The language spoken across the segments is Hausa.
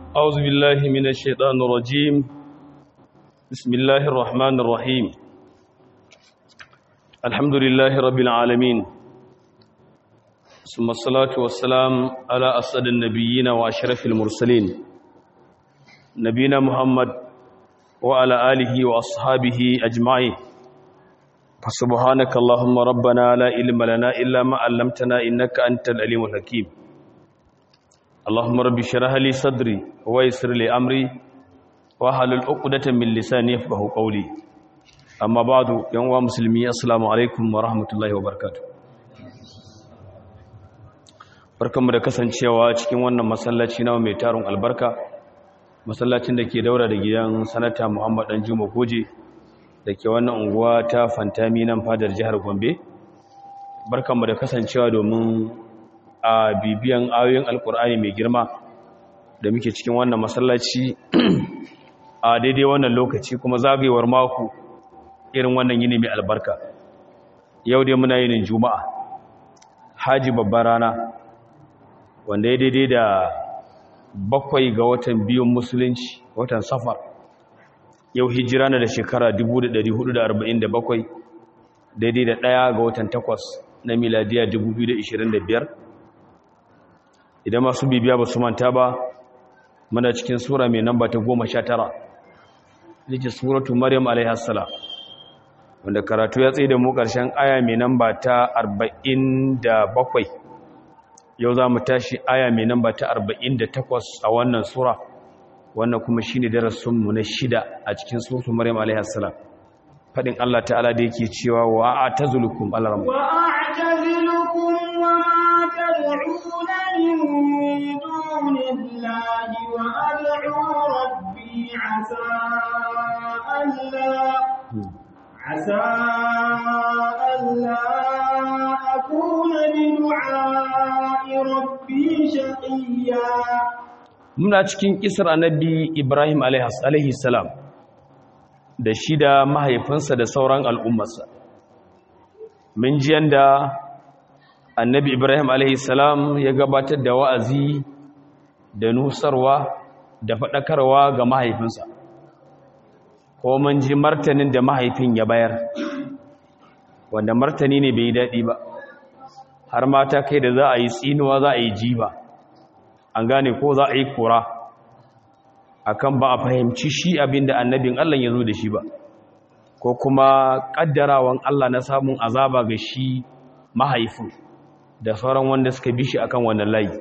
أعوذ بالله من الشيطان الرجيم بسم الله الرحمن الرحيم الحمد لله رب العالمين ثم الصلاة والسلام على أسد النبيين وأشرف المرسلين نبينا محمد وعلى آله وأصحابه أجمعين فسبحانك اللهم ربنا لا علم لنا إلا ما علمتنا إنك أنت العليم الحكيم اللهم رب اشرح لي صدري ويسر لي امري واحلل عقدة من لساني يفقهوا قولي اما بعد يا مسلمي السلام عليكم ورحمه الله وبركاته barkanmu da kasancewa cikin wannan masallaci na mai tarun albarka masallacin da ke daura da gidan sanata Muhammad Dan Juma Goje da ke wannan unguwa ta Fantami nan fadar jihar Gombe barkanmu da kasancewa domin a bibiyan ayoyin alkur'ani mai girma da muke cikin wannan masallaci a daidai wannan lokaci kuma zagayewar mako irin wannan yini mai albarka yau dai muna yinin juma'a haji babbar rana wanda ya daidai da bakwai ga watan biyun musulunci watan safar yau hijira na da shekara 1447 daidai da ɗaya ga watan takwas na miladiya 2025 idan masu bibiya ba su manta ba muna cikin sura mai namba ta goma sha tara nake suratu maryam alaihassalam wanda karatu ya tsaye da mu ƙarshen aya mai namba ta arba'in da bakwai yau za mu tashi aya mai namba ta arba'in da takwas a wannan sura wannan kuma shi ne darasinmu na shida a cikin suratu maryam alaihassalam faɗin allah ta'ala da yake cewa wa a ta zulukum alaram wa a ta zulukum wa ma tad'una من دون الله وأدعو ربي عسى ألا عسى ألا أكون بدعاء ربي شقيا muna cikin kisar annabi Ibrahim alaihi salam da shi da mahaifinsa da sauran al'ummarsa mun ji yanda annabi ibrahim alaihissalam ya gabatar da wa'azi da nusarwa da faɗakarwa ga mahaifinsa ko mun ji martanin da mahaifin ya bayar wanda martani ne bai yi daɗi ba har mata kai da za a yi tsinuwa za a yi jiba an gane ko za a yi kura akan ba a fahimci shi abin da annabin allah ya zo da shi ba ko kuma ƙaddarawan allah na samun azaba ga shi mahaifin da sauran wanda suka bi shi akan wannan layi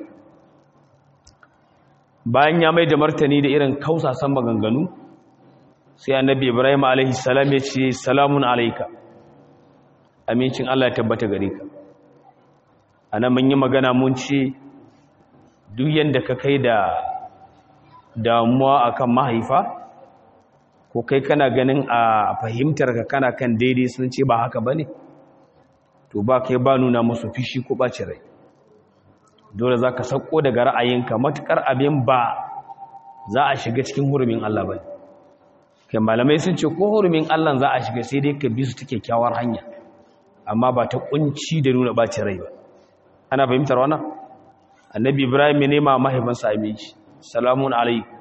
bayan ya mai da martani da irin kausasan maganganu sai annabi ibrahim alaihi salam ya ce salamun alaika amincin Allah ya tabbata gare ka anan mun yi magana mun ce duk yanda ka kai da damuwa akan mahaifa ko kai kana ganin a fahimtar ka kana kan daidai sun ce ba haka bane to ba kai ba nuna musu fishi ko ɓaci rai dole za ka sauko daga ra'ayinka matuƙar abin ba za a shiga cikin hurumin Allah ba kai malamai sun ce ko hurumin Allah za a shiga sai dai ka bi su ta kyakkyawar hanya amma ba ta kunci da nuna ɓaci rai ba ana fahimtar wannan annabi ibrahim ya nema mahaifinsa aminci salamun alaikum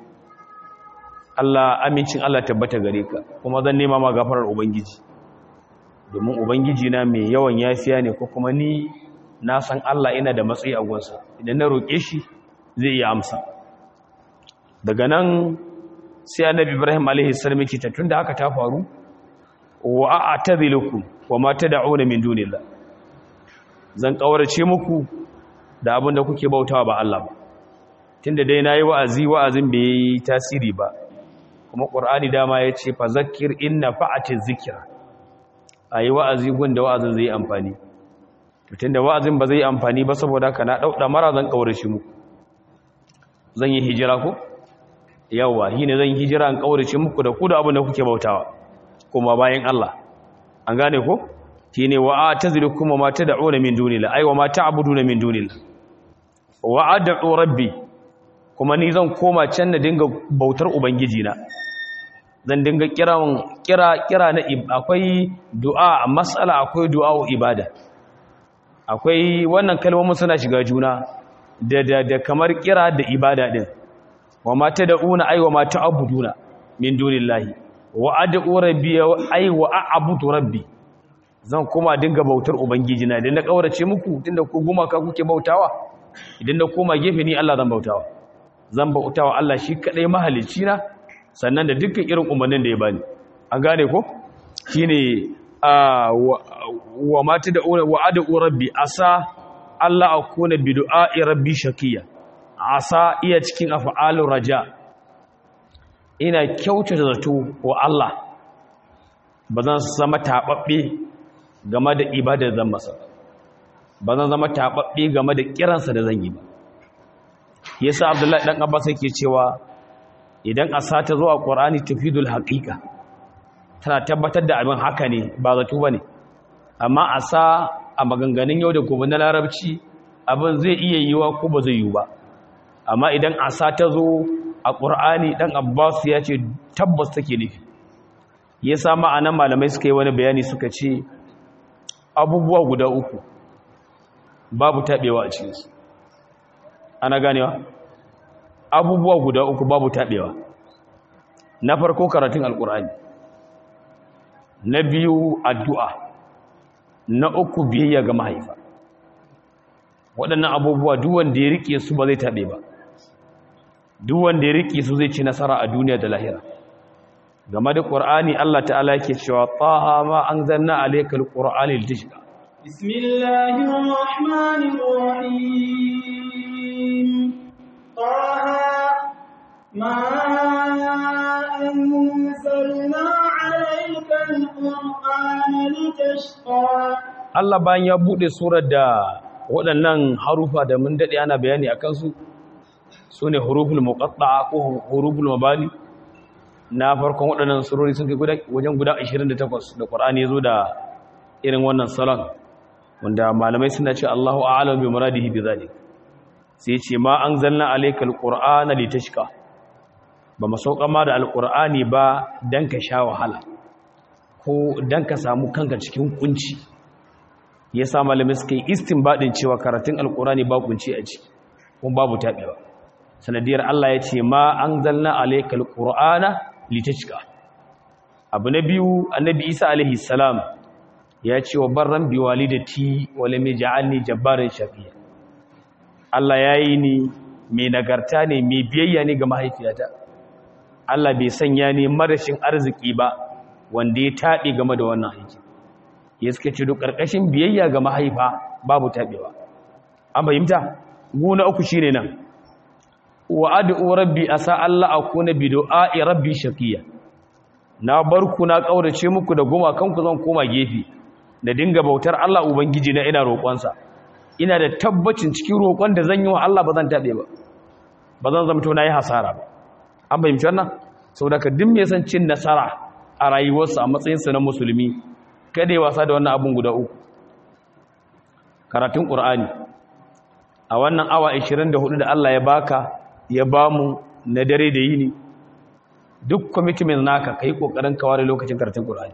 Allah amincin Allah tabbata gare ka kuma zan nema ma gafarar ubangiji domin ubangiji na mai yawan yafiya ne ko kuma ni na san Allah ina da matsayi a gunsa idan na roƙe shi zai iya amsa daga nan sai annabi Ibrahim alaihi salam yake ta tunda haka ta faru wa a'tazilukum wa ma tad'una min dunillah zan kaurace muku da abin da kuke bautawa ba Allah ba tunda dai nayi wa'azi wa'azin bai yi tasiri ba kuma Qur'ani dama yace fa zakkir inna fa'ati zikra a yi wa'azi gunda wa'azin zai amfani mutum da wa'azin ba zai amfani ba saboda ka na ɗauɗa mara zan ƙaure shi muku zan yi hijira ko? yawa shi ne zan yi hijira an ƙaure shi muku da ku da abin da kuke bautawa kuma bayan Allah an gane ko? shi ne wa'a ta ziri kuma ma ta da'o na min dunila aiwa ma ta abudu na min dunila wa'a da'o rabbi kuma ni zan koma can na dinga bautar ubangijina zan dinga kiran kira kira na akwai du'a mas'ala akwai du'a ibada akwai wannan kalmomin suna shiga juna da da da kamar kira da ibada din wa ma tad'una ay wa ma ta'buduna min dunillahi wa ad'u rabbi ay wa a'budu rabbi zan kuma dinga bautar ubangiji na idan na kaurace muku tunda ku gumaka kuke bautawa idan na koma gefe ni Allah zan bautawa zan bautawa Allah shi kadai mahalicci na sannan da dukkan irin umarnin da ya bani an gane ko shine wa ma tad'una wa ad'u rabbi asa Allah akuna bi du'a'i rabbi shakiya asa iya cikin af'alur raja ina kyautata zato wa Allah ba zan zama tababbe game da ibadar zan masa ba zan zama tababbe game da kiransa da zan yi ba yasa Abdullahi dan Abbas yake cewa idan asa ta zo a Qur'ani tufidul haqiqa tana tabbatar da abin haka ne ba zato bane amma asa a maganganun yau da gobe na larabci abin zai iya yiwa ko ba zai yiwu ba amma idan asa ta zo a ƙur'ani ɗan abbas ya ce tabbas take nufi ya sa ma'anan malamai suka yi wani bayani suka ce abubuwa guda uku babu taɓewa a cikinsu ana ganewa abubuwa guda uku babu taɓewa na farko karatun alƙur'ani na biyu addu'a na uku biyayya ga mahaifa waɗannan abubuwa duwanda ya riƙe su ba zai taɓe ba duwanda ya riƙe su zai ci nasara a duniya da lahira game da ƙur'ani Allah ta'ala yake cewa taha ma an zanna alaikal ƙur'ani litashqa bismillahir rahmanir rahim taha ma anzalna alaikal qur'ana litashqa Allah bayan ya bude surar da waɗannan harufa da mun daɗe ana bayani a kansu su ne huruful muqatta'a ko huruful mabani na farkon waɗannan surori sun kai wajen guda 28 da Qur'ani yazo da irin wannan salon wanda malamai suna ce Allahu a'lam bi muradihi bi zalik sai ce ma anzalna alaykal qur'ana litashqa ba mu sauka ma da alqur'ani ba dan ka sha wahala ko dan ka samu kanka cikin kunci ya sa malamai suka yi istinbadin cewa karatun alkurani ba kunci a ciki kuma babu taɓewa sanadiyar Allah ya ce ma an zalna alaikal qur'ana litashqa abu na biyu annabi Isa alaihi salam ya ce wa barran bi walidati wa lam yaj'alni jabbaran shaqiya Allah yayi ni mai nagarta ne mai biyayya ne ga mahaifiyata Allah bai sanya ni marashin arziki ba wanda ya taɗe game da wannan aiki ya suka ce duk ƙarƙashin biyayya ga mahaifa babu taɓewa an fahimta guna uku shi ne nan wa ad'u rabbi asa Allah akuna bi du'a'i rabbi shaqiya na barku na kaurace muku da goma kanku zan koma gefe da dinga bautar Allah ubangiji na ina roƙonsa ina da tabbacin cikin roƙon da zan yi wa Allah ba zan taɓe ba ba zan zamto na yi hasara ba an fahimci wannan saboda ka duk mai san cin nasara a rayuwarsa a matsayinsa na musulmi kada ya wasa da wannan abun guda uku karatun ƙur'ani a wannan awa 24 da Allah ya baka ya bamu na dare da yini duk commitment naka kai kokarin ka ware lokacin karatun ƙur'ani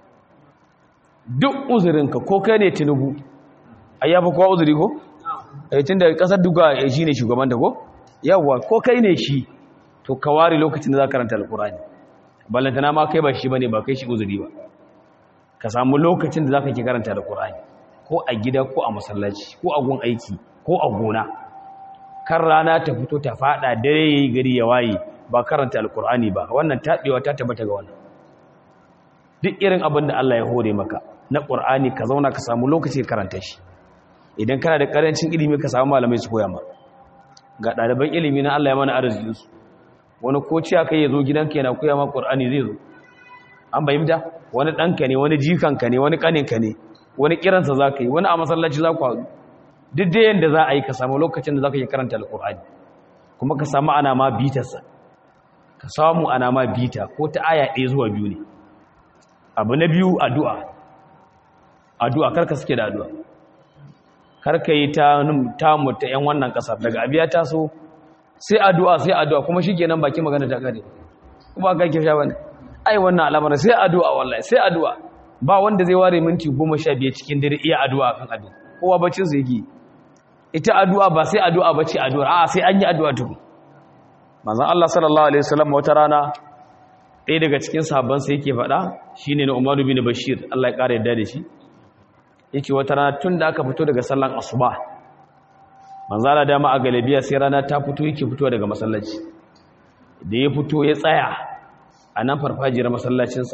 duk uzurinka ko kai ne tinubu ayyafa kowa uzuri ko eh tunda kasar duka shine shugaban ta ko yawa ko kai ne shi to ka ware lokacin da za ka karanta alƙur'ani ballantana ma kai ba shi bane ba kai shi uzuri ba ka samu lokacin da za ka ke karanta da ƙura'ani ko a gida ko a masallaci ko a gun aiki ko a gona kan rana ta fito ta fada dare ya yi gari ya waye ba karanta alƙur'ani ba wannan taɓewa ta tabbata ga wannan duk irin abin da Allah ya hore maka na ƙur'ani ka zauna ka samu lokaci karanta shi idan kana da ƙarancin ilimi ka samu malamai su koya ma ga ɗaliban ilimi na Allah ya mana arzikinsu wani ko ciya kai ya zo gidanka yana koya ma ƙur'ani zai zo an bayyanta wani ɗanka ne wani jikanka ne wani ƙaninka ne wani kiransa za ka yi wani a masallaci za ku haɗu duk da yadda za a yi ka samu lokacin da za ka yi karanta alƙur'ani kuma ka samu ana ma bitarsa ka samu ana ma bita ko ta aya ɗaya zuwa biyu ne abu na biyu addu'a addu'a karka suke da addu'a karka yi ta tamu ta ‘yan wannan ƙasar daga abiya taso sai addu'a sai addu'a kuma shi kenan baki magana ta ƙare kuma ka ke sha bane ai wannan al'amarin sai addu'a wallahi sai addu'a ba wanda zai ware minti goma sha biyar cikin dare iya addu'a kan abin kowa bacin su yake ita addu'a ba sai addu'a bace addu'a a sai an yi addu'a tukun manzon Allah sallallahu alaihi wasallam wata rana ɗaya daga cikin sahabban sai yake faɗa shine na Umar bin Bashir Allah ya ƙara yadda da shi yake wata rana tun da aka fito daga sallan asuba manzon Allah dama a galabiya sai rana ta fito yake fito daga masallaci da ya fito ya tsaya a nan farfajiyar masallacinsa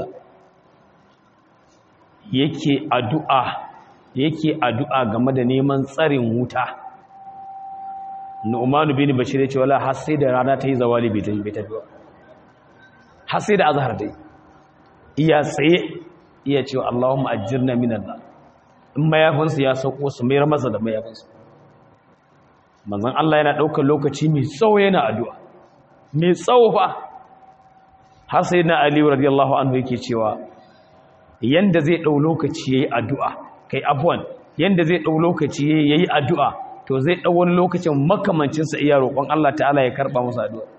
yake addu'a yake addu'a game da neman tsarin wuta Nu'manu bin Bashir ya ce wala har sai da rana ta yi zawali bai tafi tafi har sai da azhar dai iya tsaye iya cewa Allahumma ajirna minan nar in mayafinsu ya sauko su mayar masa da mayafinsu manzon Allah yana daukar lokaci mai tsawo yana addu'a mai tsawo fa har sai na Ali radiyallahu anhu yake cewa yanda zai dau lokaci yayi addu'a kai afwan yanda zai dau lokaci yayi addu'a to zai dau wani lokacin makamancin sa iya roƙon Allah ta'ala ya karba masa addu'a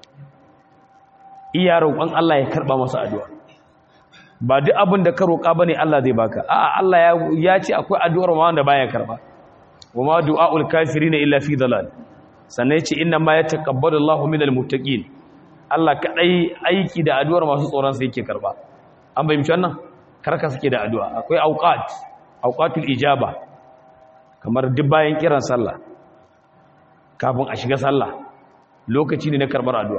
iya roƙon Allah ya karba masa addu'a ba duk abin da ka roƙa bane Allah zai baka a'a Allah ya ya ce akwai addu'ar ma wanda baya karba wama du'aul kafirin illa fi dalal sannan yace inna ma yataqabbalu Allahu minal muttaqin Allah kadai aiki da addu'ar masu tsoron sa yake karba an bayyana wannan karka suke da addu'a akwai auqat auqatul ijaba kamar duk bayan kiran sallah kafin a shiga sallah lokaci ne na karbar addu'a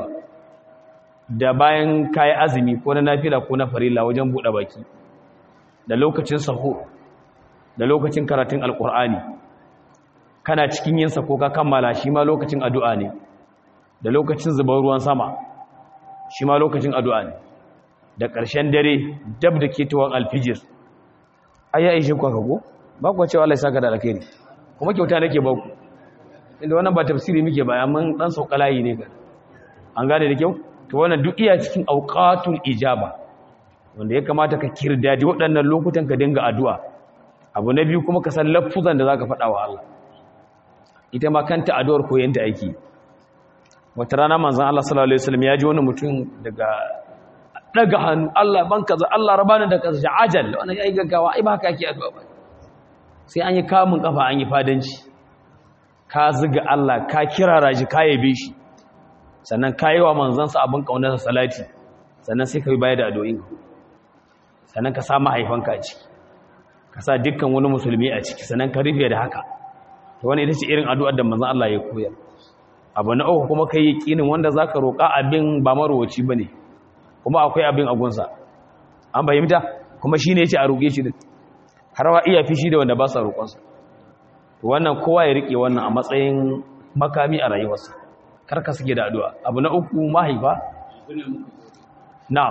da bayan kayi azumi ko na nafila ko na farilla wajen buɗe baki da lokacin sahur da lokacin karatun alkur'ani kana cikin yin ko ka kammala shi ma lokacin addu'a ne da lokacin zubar ruwan sama shi ma lokacin addu'a ne da ƙarshen dare dab da ketowar alfijir ai ya ishe kwa kago ba kuwa cewa Allah ya saka da alkhairi kuma kyauta nake ba ku inda wannan ba tafsiri muke ba amma dan saukalayi ne ga an gane da kyau to wannan duk iya cikin auqatul ijaba wanda ya kamata ka kirdadi waɗannan lokutan ka dinga addu'a abu na biyu kuma ka san lafuzan da zaka faɗa wa Allah ita ma kanta addu'ar koyanta aiki wata rana manzon Allah sallallahu alaihi wasallam ya ji wani mutum daga daga hannu Allah ban kaza Allah rabani da kaza ajal wannan yayi gaggawa ai ba haka yake addu'a ba sai an yi kamun kafa an yi fadanci ka ziga Allah ka kirara shi ka yabe shi sannan ka yi wa manzansa abin ƙaunarsa salati sannan sai ka yi baya da adoyin sannan ka sa mahaifanka a ciki ka sa dukkan wani musulmi a ciki sannan ka rufe da haka to wani ita ce irin addu'ar da manzan Allah ya koyar abu na uku kuma ka yi ƙinin wanda za ka roƙa abin ba marowaci ba ne kuma akwai abin agunsa an fahimta kuma shi ne ya ce a roƙe shi har wa iya fishi da wanda ba sa roƙonsa wannan kowa ya riƙe wannan a matsayin makami a rayuwarsa karka suke da addu'a abu na uku mahaifa na'am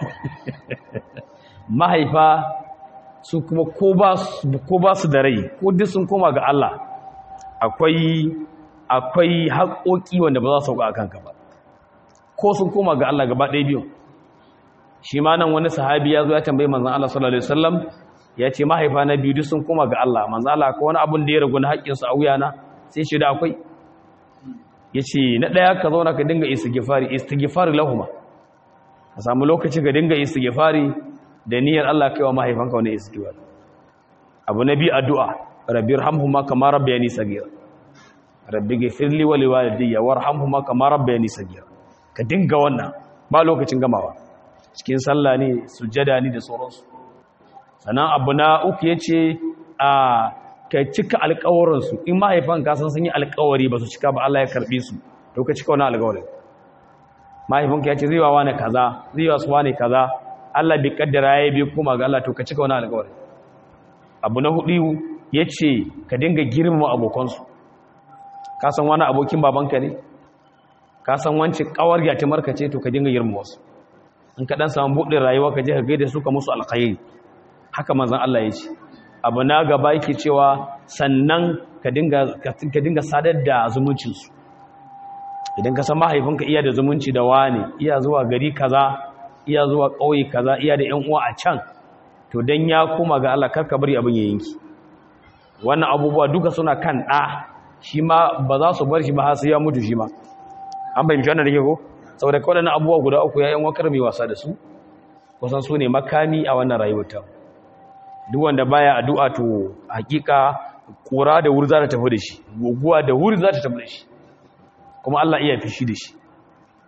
mahaifa su kuma ko ba su da rai ko duk sun koma ga Allah akwai akwai haƙoƙi wanda ba za su sauka a kanka ba ko sun koma ga Allah gaba ɗaya biyu shi ma nan wani sahabi ya zo ya tambayi manzan Allah sallallahu alaihi wasallam ya ce mahaifa na biyu duk sun koma ga Allah manzan Allah ko wani abun da ya ragu na haƙƙinsu a wuyana sai shi da akwai ya ce na ɗaya ka zauna ka dinga istighfari istighfari lahuma ka samu lokaci ka dinga istighfari da niyyar Allah kai wa mahaifanka wani istighfar abu na biyu addu'a rabbi irhamhuma kama rabbayani sagira rabbi ghfirli wa liwalidayya warhamhuma kama rabbayani sagira ka dinga wannan ba lokacin gamawa cikin sallah ne sujjada ne da sauransu sannan abu na uku yace a ka cika alƙawarinsu in mahaifan kasan sun yi alƙawari ba su cika ba Allah ya karɓe su to ka cika wani alƙawarin mahaifinka ya ce zai wa wani kaza zai wa su wani kaza Allah bai kaddara ya bi kuma ga Allah to ka cika wani alƙawarin abu na hudu ya ce ka dinga girmama abokansu ka san wani abokin babanka ne ka san wancin kawar gyatimarka ce to ka dinga girmama wasu in ka dan samu buɗin rayuwa ka je ka gaida su ka musu alkhairi haka manzon Allah ya ce abu na gaba yake cewa sannan ka dinga sadar da zumuncinsu idan ka san mahaifinka iya da zumunci da wani iya zuwa gari kaza iya zuwa ƙauye kaza iya da 'yan uwa a can to dan ya koma ga Allah karka bari abin ya yanki wannan abubuwa duka suna kan ɗa shi ma ba za su bar shi ba har sai ya mutu shi ma an bayyana wannan da ke ko saboda kawai abubuwa guda uku ya yan wakar mai wasa da su kusan su ne makami a wannan rayuwar ta duk wanda baya addu'a to hakika kura da wuri za ta tafi da shi guguwa da wuri za ta tafi da shi kuma Allah iya fishi da shi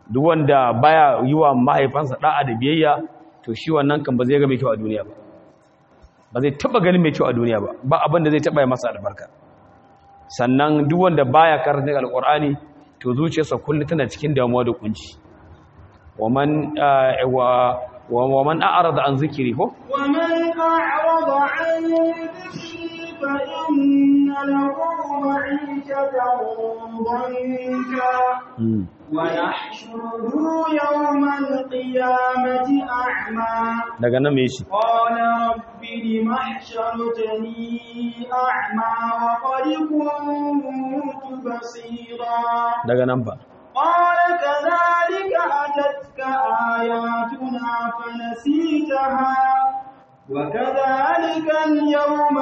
duk wanda baya yi wa mahaifansa da'a da biyayya to shi wannan kan ba zai ga mai kyau a duniya ba ba zai taba ganin mai kyau a duniya ba ba abin da zai taba yi masa albarka sannan duk wanda baya karanta alqur'ani to zuciyarsa kullu tana cikin damuwa da kunci waman wa waman a'rada an zikri ko ومن أعرض عن ذكري فإن له معيشة ضنكا ونحشره يوم القيامة أعمى daga nan me shi قال رب لم حشرتني أعمى وقد كنت بصيرا daga nan ba قال كذلك أتتك آياتنا فنسيتها وكذلك اليوم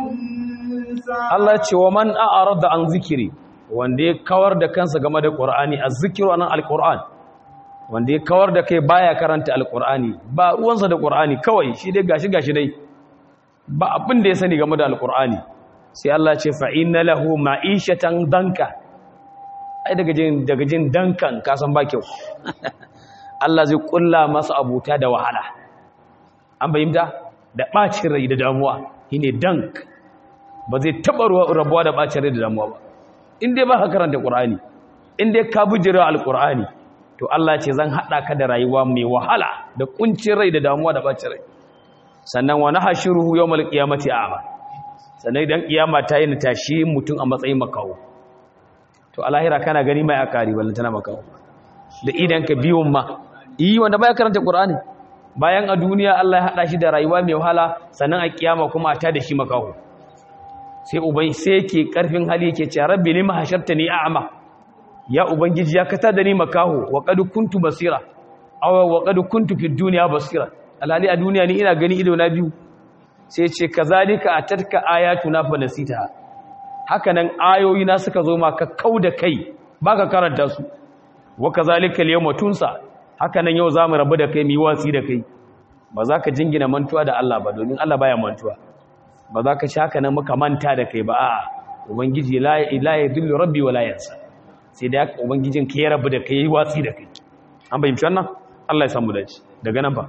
تنسى Allah ya ce wa man a'rada an zikiri wanda ya kawar da kansa game da Qur'ani az-zikru anan al-Qur'an wanda ya kawar da kai baya karanta al-Qur'ani ba ruwansa da Qur'ani kawai shi dai gashi gashi dai ba abin da ya sani game da al-Qur'ani sai Allah ya ce fa inna lahu ma'ishatan danka ai daga jin daga jin dankan ka san ba kyau Allah zai kulla masa abuta da wahala an bayyana da bacin rai da damuwa shine dank ba zai taɓa rabuwa da ɓacin rai da damuwa ba in dai ba ka karanta ƙur'ani in dai ka bujira alƙur'ani to Allah ce zan haɗa ka da rayuwa mai wahala da ƙuncin rai da damuwa da ɓacin rai sannan wani hashiruhu yau mal ƙiyamati a sannan idan ƙiyama ta yi na tashi mutum a matsayin makawo to alahira kana gani mai akari wallan tana makawo da idan ka biyun ma yi wanda baya karanta ƙur'ani bayan a duniya Allah ya haɗa shi da rayuwa mai wahala sannan a ƙiyama kuma a ta da shi makawo sai ubai sai yake karfin hali yake ce rabbi lima hashartani a'ma ya ubangiji ya kata da ni makaho wa qad kuntu basira aw wa qad kuntu fi dunya basira alhali a duniya ni ina gani ido na biyu sai ce kazalika atatka ayatuna fa nasita haka nan ayoyi na suka zo ma ka kauda kai baka karanta su wa kazalika al-yawma tunsa haka nan yau zamu rabu da kai mi watsi da kai ba za ka jingina mantuwa da Allah ba domin Allah baya mantuwa ba za ka ci haka nan muka manta da kai ba a ubangiji la ya dillu rabbi wa la yansa sai da haka ubangijin ka ya rabu da kai yi watsi da kai an bayyana wannan Allah ya samu dace daga nan ba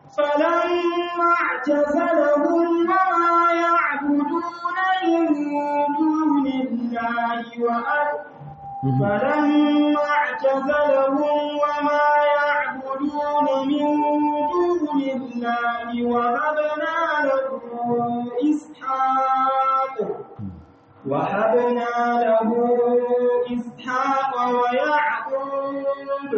فلما اعتزلهم وما يعبدون من دون الله وأ- فلما اعتزلهم وما يعبدون من دون الله وهبنا له إسحاق وهبنا له إسحاق ويعقوب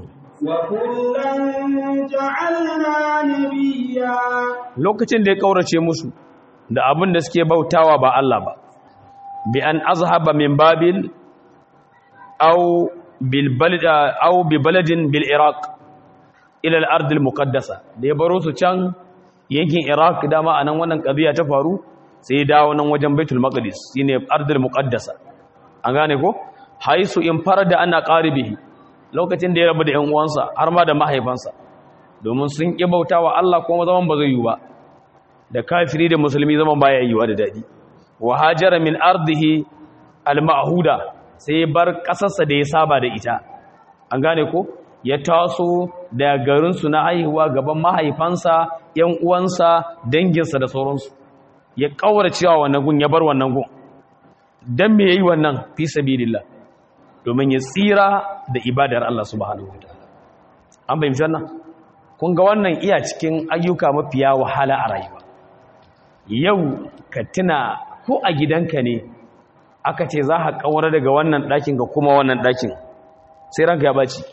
وكلا جعلنا نبيا lokacin da ya kaurace musu da abin da suke bautawa ba Allah ba bi an azhaba min babil aw bil balad aw bi baladin bil iraq ila al ard al muqaddasa da ya baro su can yankin iraq dama anan wannan kabiya ta faru sai ya dawo nan wajen baitul maqdis shine ard al muqaddasa an gane ko haisu in farada ana qaribihi lokacin da ya rabu da ƴan uwansa har ma da mahaifansa domin sun ƙi bauta wa Allah kuma zaman ba zai yi ba da kafiri da musulmi zaman baya yi wa da daɗi wa hajara min ardihi al-ma'huda sai ya bar ƙasarsa da ya saba da ita an gane ko ya taso da garinsu na haihuwa gaban mahaifansa ƴan uwansa danginsa da sauransu ya ƙaura cewa wannan gun ya bar wannan gun dan me yayi wannan fi sabilillah domin ya tsira da ibadar Allah subhanahu wataala an bayyana wannan kun ga wannan iya cikin ayyuka mafiya wahala a rayuwa yau ka tuna ko a gidanka ne aka ce za ka kawar daga wannan ɗakin ga kuma wannan ɗakin sai ranka ya baci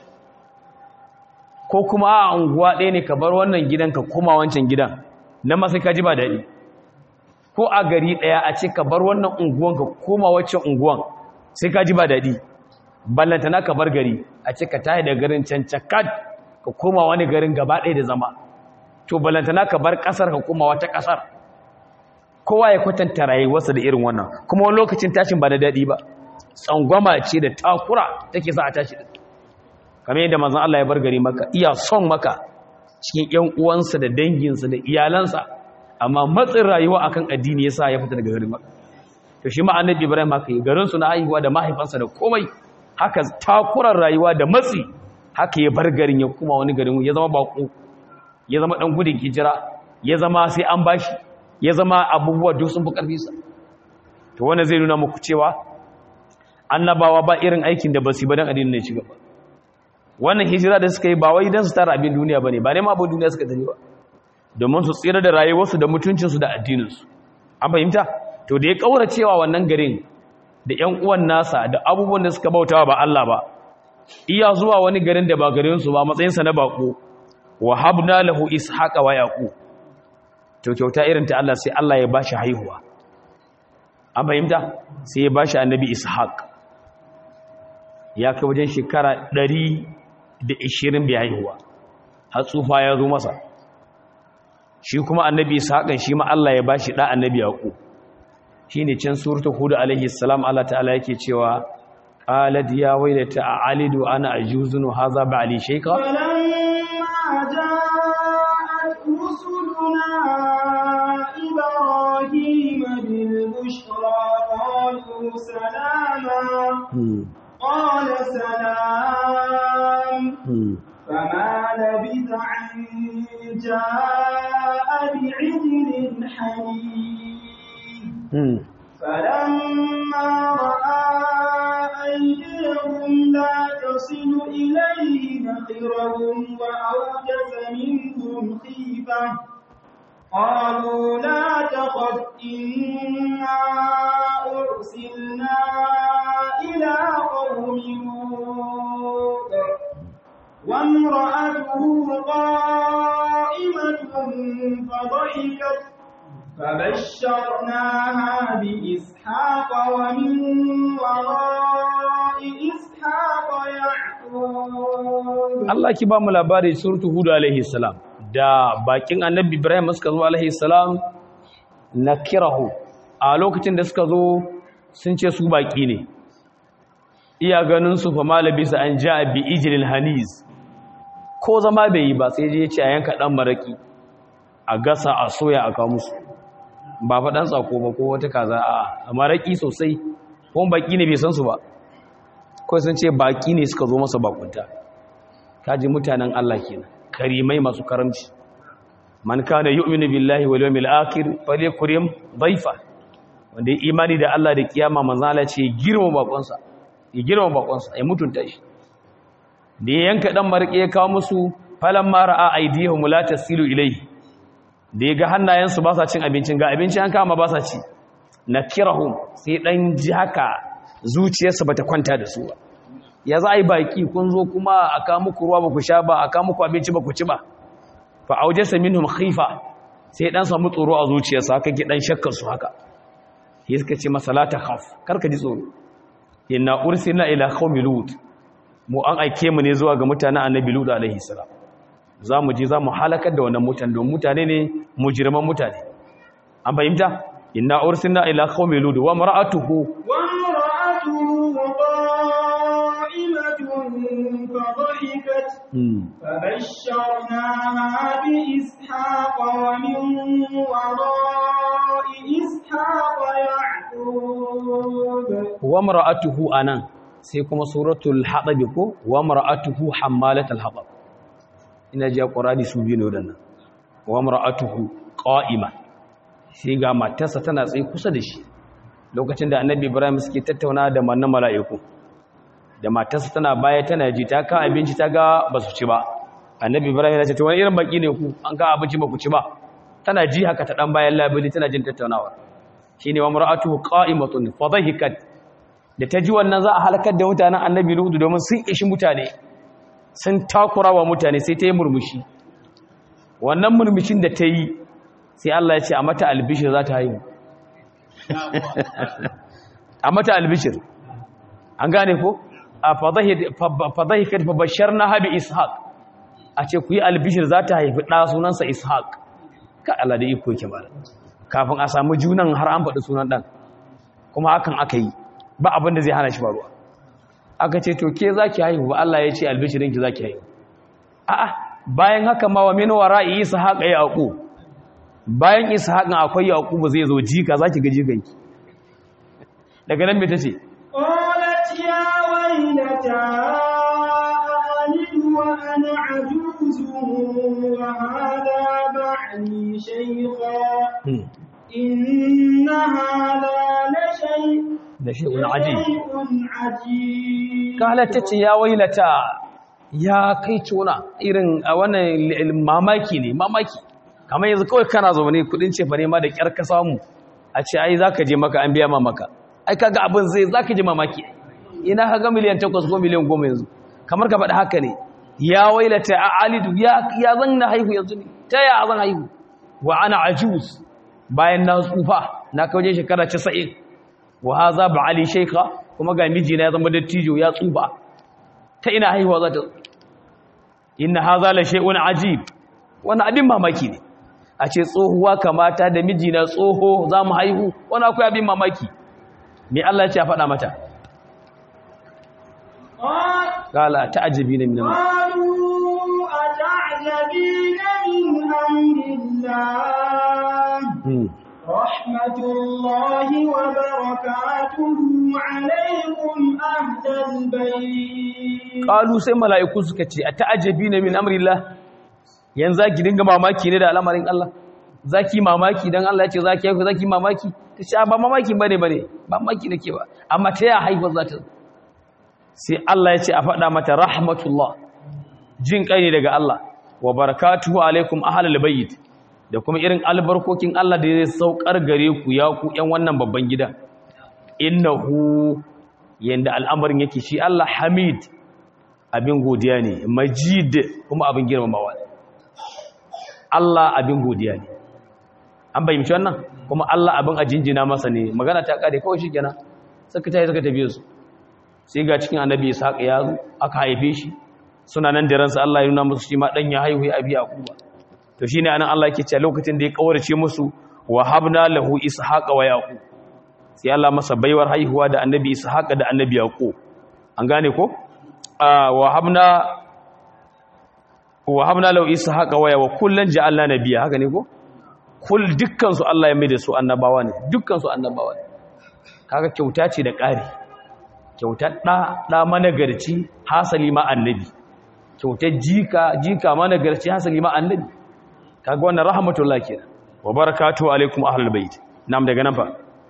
ko kuma a unguwa ɗaya ne ka bar wannan gidan ka kuma wancan gidan na masai ka ji ba daɗi ko a gari ɗaya a ce ka bar wannan unguwan ka koma waccan unguwan sai ka ji ba daɗi ballantana ka bar gari a ce ka tahi da garin can cakat ka koma wani garin gaba ɗaya da zama to balantana ka bar ƙasar ka koma wata ƙasar kowa ya kwatanta rayuwarsa da irin wannan kuma wani lokacin tashin ba da daɗi ba tsangwama ce da takura take sa a tashi da kamar yadda manzon Allah ya bar gari maka iya son maka cikin ƴan uwansa da danginsa da iyalansa amma matsin rayuwa akan addini yasa ya fita daga garin maka to shi ma annabi Ibrahim haka yi garin su na haihuwa da mahaifansa da komai haka takurar rayuwa da matsi haka ya bar garin ya kuma wani garin ya zama bako ya zama dan gudun hijira ya zama sai an bashi ya zama abubuwa duk sun fi karfi sa to wannan zai nuna muku cewa annabawa ba irin aikin da basu ba dan addinin ne ci gaba wannan hijira da suka yi ba wai dan su tara abin duniya bane ba ne ma abin duniya suka tafi ba domin su tsira da rayuwarsu da mutuncinsu da addininsu an fahimta to da ya kaura cewa wannan garin da ƴan uwan nasa da abubuwan da suka bautawa ba Allah ba iya zuwa wani garin da ba garinsu ba matsayinsa na bako wa habna lahu ishaqa wa yaqub to kyauta irin ta Allah sai Allah ya bashi haihuwa an fahimta sai ya bashi annabi ishaq ya kai wajen shekara 120 bai haihuwa har tsufa ya zo masa shi kuma annabi ishaqan shi ma Allah ya bashi da annabi yaqub shine can suratul hud alaihi salam Allah ta'ala yake cewa qalat ya waylata a'alidu ana ajuzun hadha ba'li shayka فلما جاءت رسلنا إبراهيم بالبشرى قالوا سلاما قال سلام فما لبث أن جاء بعجل حنيف فلما رأى أيديهم لا تصل إليه نخرهم وأوجس منهم خيفة قالوا لا تخف إنا أرسلنا إلى قوم لوط وامرأته قائمة فضحكت فبشرناها بإسحاق ومن وراء إسحاق يعقوب Allah ki ba mu labari suratu Hud alaihi salam da bakin annabi Ibrahim suka zo alaihi salam nakirahu a lokacin da suka zo sun ce su baki ne iya ganin su fa malabisa an ja'a bi ijlil hanis ko zama bai yi ba sai je ya ce a yanka dan maraki a gasa a soya a kawo musu ba faɗan tsako ba ko wata kaza a maraki sosai ko baki ne bai san su ba kawai sun ce baki ne suka zo masa bakunta kaji mutanen Allah kenan karimai masu karamci man kana yu'minu billahi wal yawmil akhir falyakrim dhaifa wanda ya imani da Allah da kiyama manzo Allah ce girma bakonsa ya girma bakonsa ya mutunta shi da ya yanka dan marke ya kawo musu falamma ra'a aydihum la tasilu ilayhi da ya ga hannayensu ba sa cin abincin ga abincin an kama ba sa ci na kirahun sai ɗan ji haka zuciyarsa ba ta kwanta da su ba ya za a yi baki kun zo kuma a kawo muku ruwa ba ku sha ba a kawo muku abinci ba ku ci ba fa auje saminhum khifa sai ɗan samu tsoro a zuciyarsa haka ki ɗan shakkar su haka ya suka ce masa la takhaf kar ka ji tsoro inna ursilna ila qaumi lut mu an aike mu ne zuwa ga mutanen annabi lut alaihi salam za mu je za mu halakar da wannan mutane don mutane ne mujirman mutane an fahimta inna ursilna ila qaumi lut wa mar'atuhu wa mar'atuhu qa'imatun fadhahikat فبشرناها بإسحاق ومن وراء إسحاق يعقوب wa mar'atuhu anan sai kuma suratul hadab ko wa mar'atuhu hammalatul hadab ina ji qur'ani su biyu ne wadannan wa mar'atuhu qa'ima sai ga matarsa tana tsaye kusa da shi lokacin da annabi ibrahim suke tattauna da mannan mala'iku da matarsa tana baya tana ji ta ka abinci ta ga basu ci ba annabi ibrahim ya ce to wani irin baki ne ku an ka abinci ba ku ci ba tana ji haka ta dan bayan labili tana jin tattaunawa shine wa mar'atuhu qa'imatun fa dhahikat da ta ji wannan za a halakar da mutanen annabi lutu domin sun ishi mutane sun takura wa mutane sai ta yi murmushi wannan murmushin da ta yi sai Allah ya ce a mata albishir za ta haihu a mata albishir an gane ko a fadahikar fabashar na habi ishaq a ce ku yi albishir za ta haifi ɗa sunansa ishaq ka Allah da iko yake mara kafin a samu junan har an faɗi sunan ɗan kuma hakan aka yi ba abin da zai hana shi faruwa aka ce to ke za ki haihu ba Allah ya ce albishirinki za ki haihu a'a bayan haka ma wa min wara'i ishaq ya aqu bayan ishaq akwai yaqub zai zo jika zaki ga jikanki daga nan me tace قالت يا ويلتى ألد وأنا عجوز وهذا بعلي شيخا إن هذا لشيء da shi'un aji لشيء عجيب kala ta ce ya wailata ya kai tona irin a wannan mamaki ne mamaki kamar yanzu kawai kana zaune kudin ce ne ma da kyar ka samu a ce ai zaka je maka an biya ma maka ai kaga abin zai zaka je mamaki ina kaga miliyan 8 ko miliyan 10 yanzu kamar ka faɗi haka ne ya wailata a alidu ya ya zan na haihu yanzu ne ta ya zan haihu wa ana ajuz bayan na tsufa na kauje shekara 90 wa haza ba ali shaykha kuma ga mijina ya zama dattijo ya tsufa ta ina haihuwa za ta inna haza la shay'un ajib wannan abin mamaki ne a ce tsohuwa kamata da mijina tsoho za mu haihu wani akwai abin mamaki me Allah ya ce a faɗa mata قال kala ta'ajabina min Allah قالوا أتعجبين من أمر الله Hmm. رحمة الله وبركاته عليكم أهل البيت qalu sai mala'iku suka ce a ta'ajabina min amrillah yanzu zaki dinga mamaki ne da al'amarin Allah zaki mamaki dan Allah ya ce zaki haihu zaki mamaki kace ba mamaki bane bane ba mamaki nake ba amma ta ya haihu za ta zo sai Allah ya ce a faɗa mata rahmatullah jin kai ne daga Allah wa barakatuhu alaikum ahlul bayt da kuma irin albarkokin Allah da zai saukar gare ku ya ku ƴan wannan babban gida innahu yanda al'amarin yake shi Allah hamid abin godiya ne majid kuma abin girmamawa ne Allah abin godiya ne an bayyance wannan kuma Allah abin a jinjina masa ne magana ta kare kawai shikenan suka tayi suka tafi su sai ga cikin annabi Ishaq ya zo aka haife shi suna nan da ransa Allah ya nuna musu shi ma dan ya haihu ya abi Yaquba to shine anan Allah yake cewa lokacin da ya kawarce musu wa habna lahu ishaqa wa yaqub sai Allah masa baiwar haihuwa da annabi ishaqa da annabi yaqub an gane ko wa habna wa habna lahu ishaqa wa wa kullan ja'alna nabiyya haka ne ko kul dukkan su Allah ya mai da su annabawa ne dukkan su annabawa ne kaga kyauta ce da ƙari kyautar ɗa ɗa managarci hasali ma annabi kyautar jika jika managarci hasali ma annabi kaga wannan rahmatullah kenan wa barakatuhu alaikum ahlul bait nam daga nan fa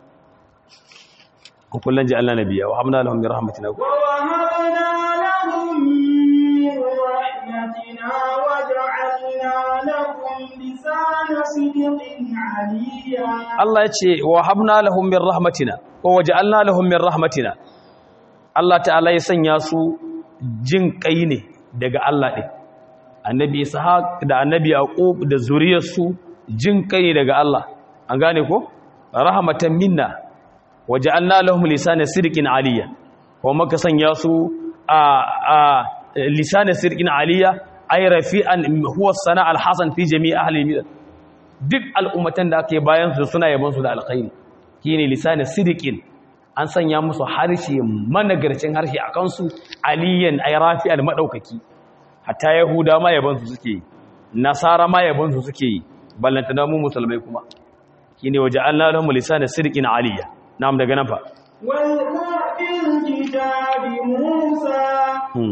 ku kullun ji Allah nabiya wa hamna lahum min rahmatina ووهبنا لهم من رحمتنا وجعلنا لهم لسان صدق عليا Allah ya ce wa habna lahum min rahmatina ko waja'alna lahum min rahmatina Allah ta'ala ya sanya su jin kai ne daga Allah din annabi ishaq da annabi yaqub da zuriyarsu jin kai ne daga Allah an gane ko rahmatan minna waja'alna lahum lisana sirqin aliyya ko maka sanya su a a lisana sirqin aliyya ay rafi'an huwa sana al-hasan fi jami' ahli al duk al'ummatan da aka yi bayan su suna yabon su da alkhairi shine lisana sirqin an sanya musu harshe managarcin harshe a kansu aliyan ay rafi'al madaukaki hatta yahuda ma yabon su suke yi nasara ma yabon su suke yi ballantana mu musulmai kuma shine waja'alna lahum lisana sirqin aliyya na'am daga nan fa واذكر في الكتاب موسى hmm.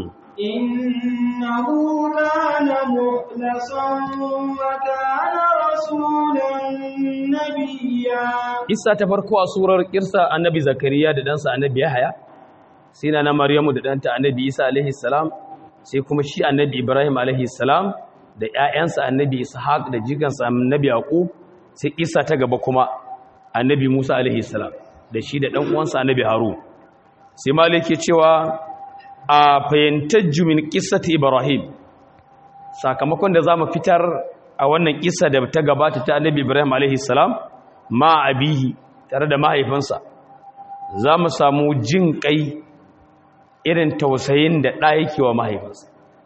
إنه كان مخلصا وكان رسولا نبيا Isa ta farko a surar kirsa annabi Zakariya da ɗansa annabi Yahaya, sai na Maryamu da ɗanta annabi Isa alaihi salam, sai kuma shi annabi Ibrahim alaihi salam da ‘ya'yansa annabi Ishaq da jikansa annabi Yaqub, sai Isa ta gaba kuma annabi Musa alaihi salam da shi da ɗan uwansa annabi Harun. Sai Malik ke cewa a fahimtar jumin ƙisata Ibrahim, sakamakon da za mu fitar a wannan ƙisa da ta gabata ta annabi Ibrahim alaihi salam, ma abihi tare da mahaifinsa za mu samu jin kai irin tausayin da ɗa yake wa mahaifinsa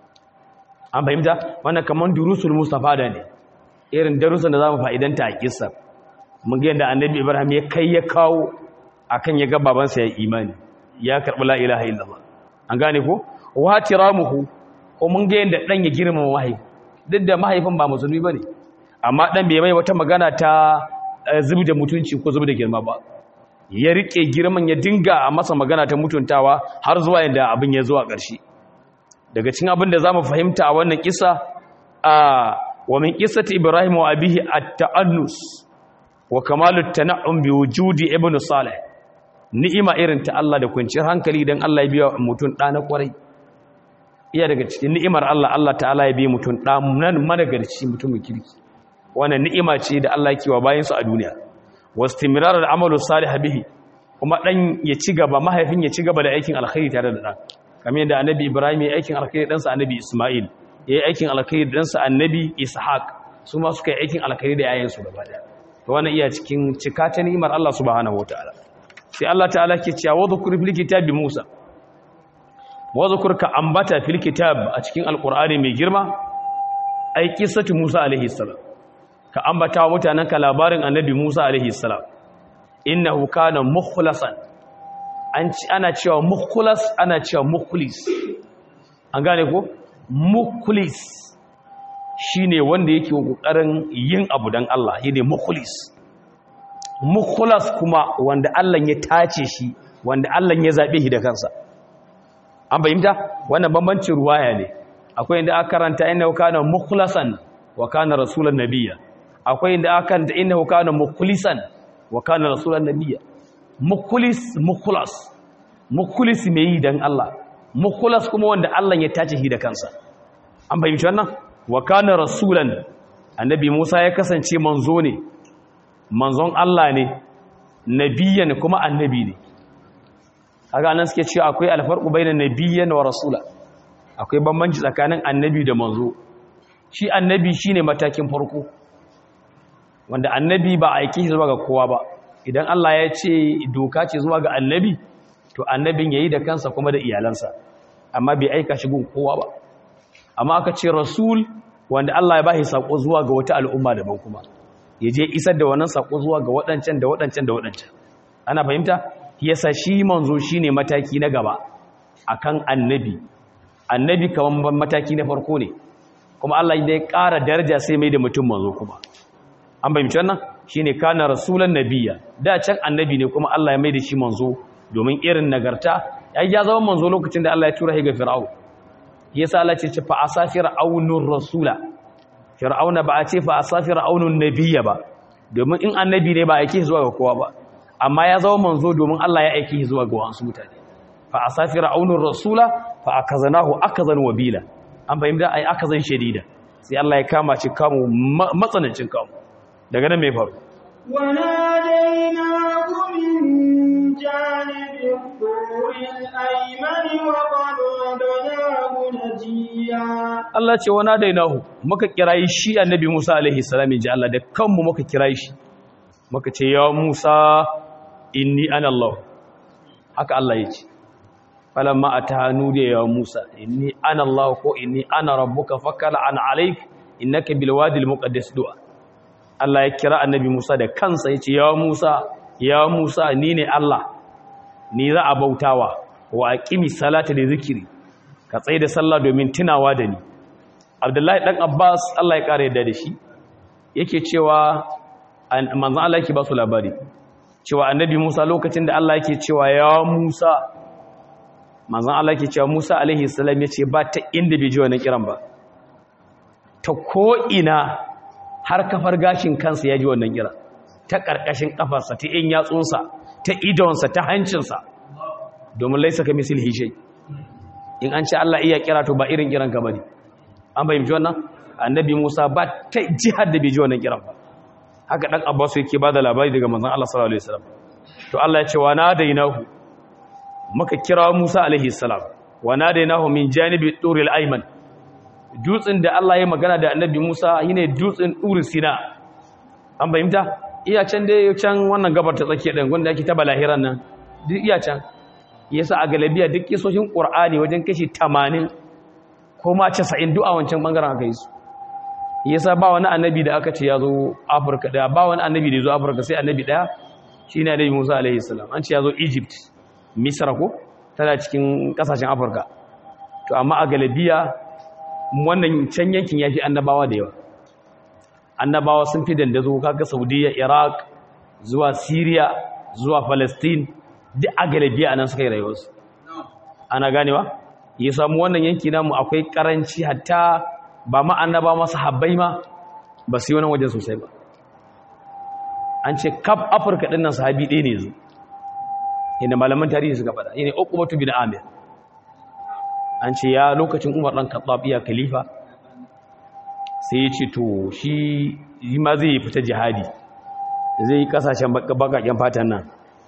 an fahimta wannan kamar durusul mustafa da ne irin darussan da za mu fa'idanta a kisa mun ga yadda annabi ibrahim ya kai ya kawo akan ya ga babansa ya imani ya karɓi la ilaha illallah an gane ko wa tiramuhu ko mun ga yadda ɗan ya girmama mahaifi duk da mahaifin ba musulmi ba ne amma ɗan bai mai wata magana ta zubi da mutunci ko zubi da girma ba ya rike girman ya dinga a masa magana ta mutuntawa har zuwa yadda abin ya zuwa ƙarshe daga cikin abin da zamu fahimta a wannan kisa a wa min qissati ibrahim wa abihi at-ta'annus wa kamalut tana'um bi wujudi ibnu salih ni'ima irin ta Allah da kwanciyar hankali dan Allah ya biya mutum da na kwarai iya daga cikin ni'imar Allah Allah ta'ala ya biya mutum da nan managarci mutumin kirki wannan ni'ima ce da Allah yake wa bayin su a duniya wastimrar al-amalu salih bihi kuma dan ya ci gaba mahaifin ya ci gaba da aikin alkhairi tare da dan kamar yadda annabi Ibrahim ya aikin alkhairi dan sa annabi Isma'il ya yi aikin alkhairi dan sa annabi Ishaq su ma suka yi aikin alkhairi da yayin su gaba daya to wannan iya cikin cika ta ni'imar Allah subhanahu wataala sai Allah ta'ala ke cewa wa dhkur fil kitabi Musa wa dhkur ka ambata fil kitab a cikin alqur'ani mai girma ai qissatu Musa alaihi salam ka ambata wa mutanen ka labarin annabi Musa alaihi salam innahu kana mukhlasan an ci ana cewa mukhlas ana cewa mukhlis an gane ko mukhlis shine wanda yake kokarin yin abu dan Allah shine mukhlis mukhlas kuma wanda Allah ya tace shi wanda Allah ya zabe shi da kansa an fahimta wannan bambancin ruwaya ne akwai inda aka karanta innahu kana mukhlasan wa kana rasulan nabiyya akwai inda aka karanta innahu kana mukhlisan wa kana rasulan nabiyya mukhlis mukhlas mukhlis mai yi dan Allah mukhlas kuma wanda Allah ya tace shi da kansa an fahimci wannan wa kana rasulan annabi Musa ya kasance manzo ne manzon Allah ne nabiyyan kuma annabi ne kaga nan suke cewa akwai alfarqu bainan nabiyyan wa rasula akwai bambanci tsakanin annabi da manzo shi annabi shine matakin farko wanda annabi ba aiki zuwa ga kowa ba idan Allah ya ce doka ce zuwa ga annabi to annabin yayi da kansa kuma da iyalansa amma bai aika shi gun kowa ba amma aka ce rasul wanda Allah ya bashi sako zuwa ga wata al'umma daban kuma ya je isar da wannan sako zuwa ga waɗancan da waɗancan da waɗancan ana fahimta yasa shi manzo shine mataki na gaba akan annabi annabi kaman mataki na farko ne kuma Allah ya ƙara daraja sai mai da mutum manzo kuma an fahimci wannan shine kana rasulan nabiyya da can annabi ne kuma Allah ya mai da shi manzo domin irin nagarta ya zama manzo lokacin da Allah ya tura shi ga fir'aun yasa Allah ce ce fa asafir aunur rasula fir'auna ba a ce fa asafir aunun nabiyya ba domin in annabi ne ba aike zuwa ga kowa ba amma ya zama manzo domin Allah ya aike zuwa ga wasu mutane fa asafir aunur rasula fa akazanahu akazan wabila an fahimta ai akazan shadida sai Allah ya kama shi kamu matsanancin kamu daga nan mai faru وناديناه من جانب الطور الأيمن وقربناه نجيا Allah ce wana dainahu muka kirayi shi annabi Musa alaihi salam inji Allah da kanmu muka kirayi shi muka ce ya Musa inni ana Allah haka Allah ya ce falamma atahanu da ya Musa inni ana Allah ko inni ana rabbuka fakala an alayk innaka bil wadi al muqaddas du'a Allah ya kira annabi Musa da kansa ya ce ya Musa ya Musa ni ne Allah ni za a bautawa wa aqimi salata da zikiri ka tsaye da sallah domin tunawa da ni Abdullahi dan Abbas Allah ya kare da shi yake cewa manzon Allah yake ba su labari cewa annabi Musa lokacin da Allah yake cewa ya Musa manzon Allah yake cewa Musa alaihi salam yace ba ta inda bai ji wannan kiran ba ta ko ina har kafar gashin kansa ya ji wannan kira ta ƙarƙashin ƙafarsa ta in yatsunsa ta idonsa ta hancinsa domin laisa ka misil hishai in an ce Allah iya kira to ba irin kiran ka bane an fahimci wannan annabi Musa ba ta jihar da bai ji wannan kiran ba haka dan Abbas yake ba da labari daga manzon Allah sallallahu alaihi wasallam to Allah ya ce wa nadainahu muka kira Musa alaihi salam wa nadainahu min janibi turil ayman dutsen da Allah ya magana da annabi Musa shine dutsen Uri Sina an fahimta iya can dai can wannan gabar ta tsakiya din wanda yake ta balahiran nan duk iya can yasa a galabiya duk kisoshin Qur'ani wajen kashi 80 ko ma 90 duk a wancan bangaren aka yi su yasa ba wani annabi da aka ce ya zo Afirka da ba wani annabi da ya zo Afirka sai annabi daya shine annabi Musa alaihi salam an ce ya zo Egypt Misra ko tana cikin kasashen Afirka to amma a galabiya wannan can yankin ya fi annabawa da yawa annabawa sun fi dandazo kaga saudiya iraq zuwa syria zuwa palestine duk a galibiya a nan suka yi rayuwarsu ana ganewa ya samu wannan yanki namu akwai karanci hatta ba ma annaba masu habbai ma ba su yi wannan wajen sosai ba an ce kaf afirka ɗin nan sahabi ɗaya ne zu inda malaman tarihi suka faɗa yana uqbatu bin amir an ce ya lokacin umar ɗan khattab iya khalifa sai ya ce to shi yi ma zai fita jihadi zai yi kasashen bakaken fatan nan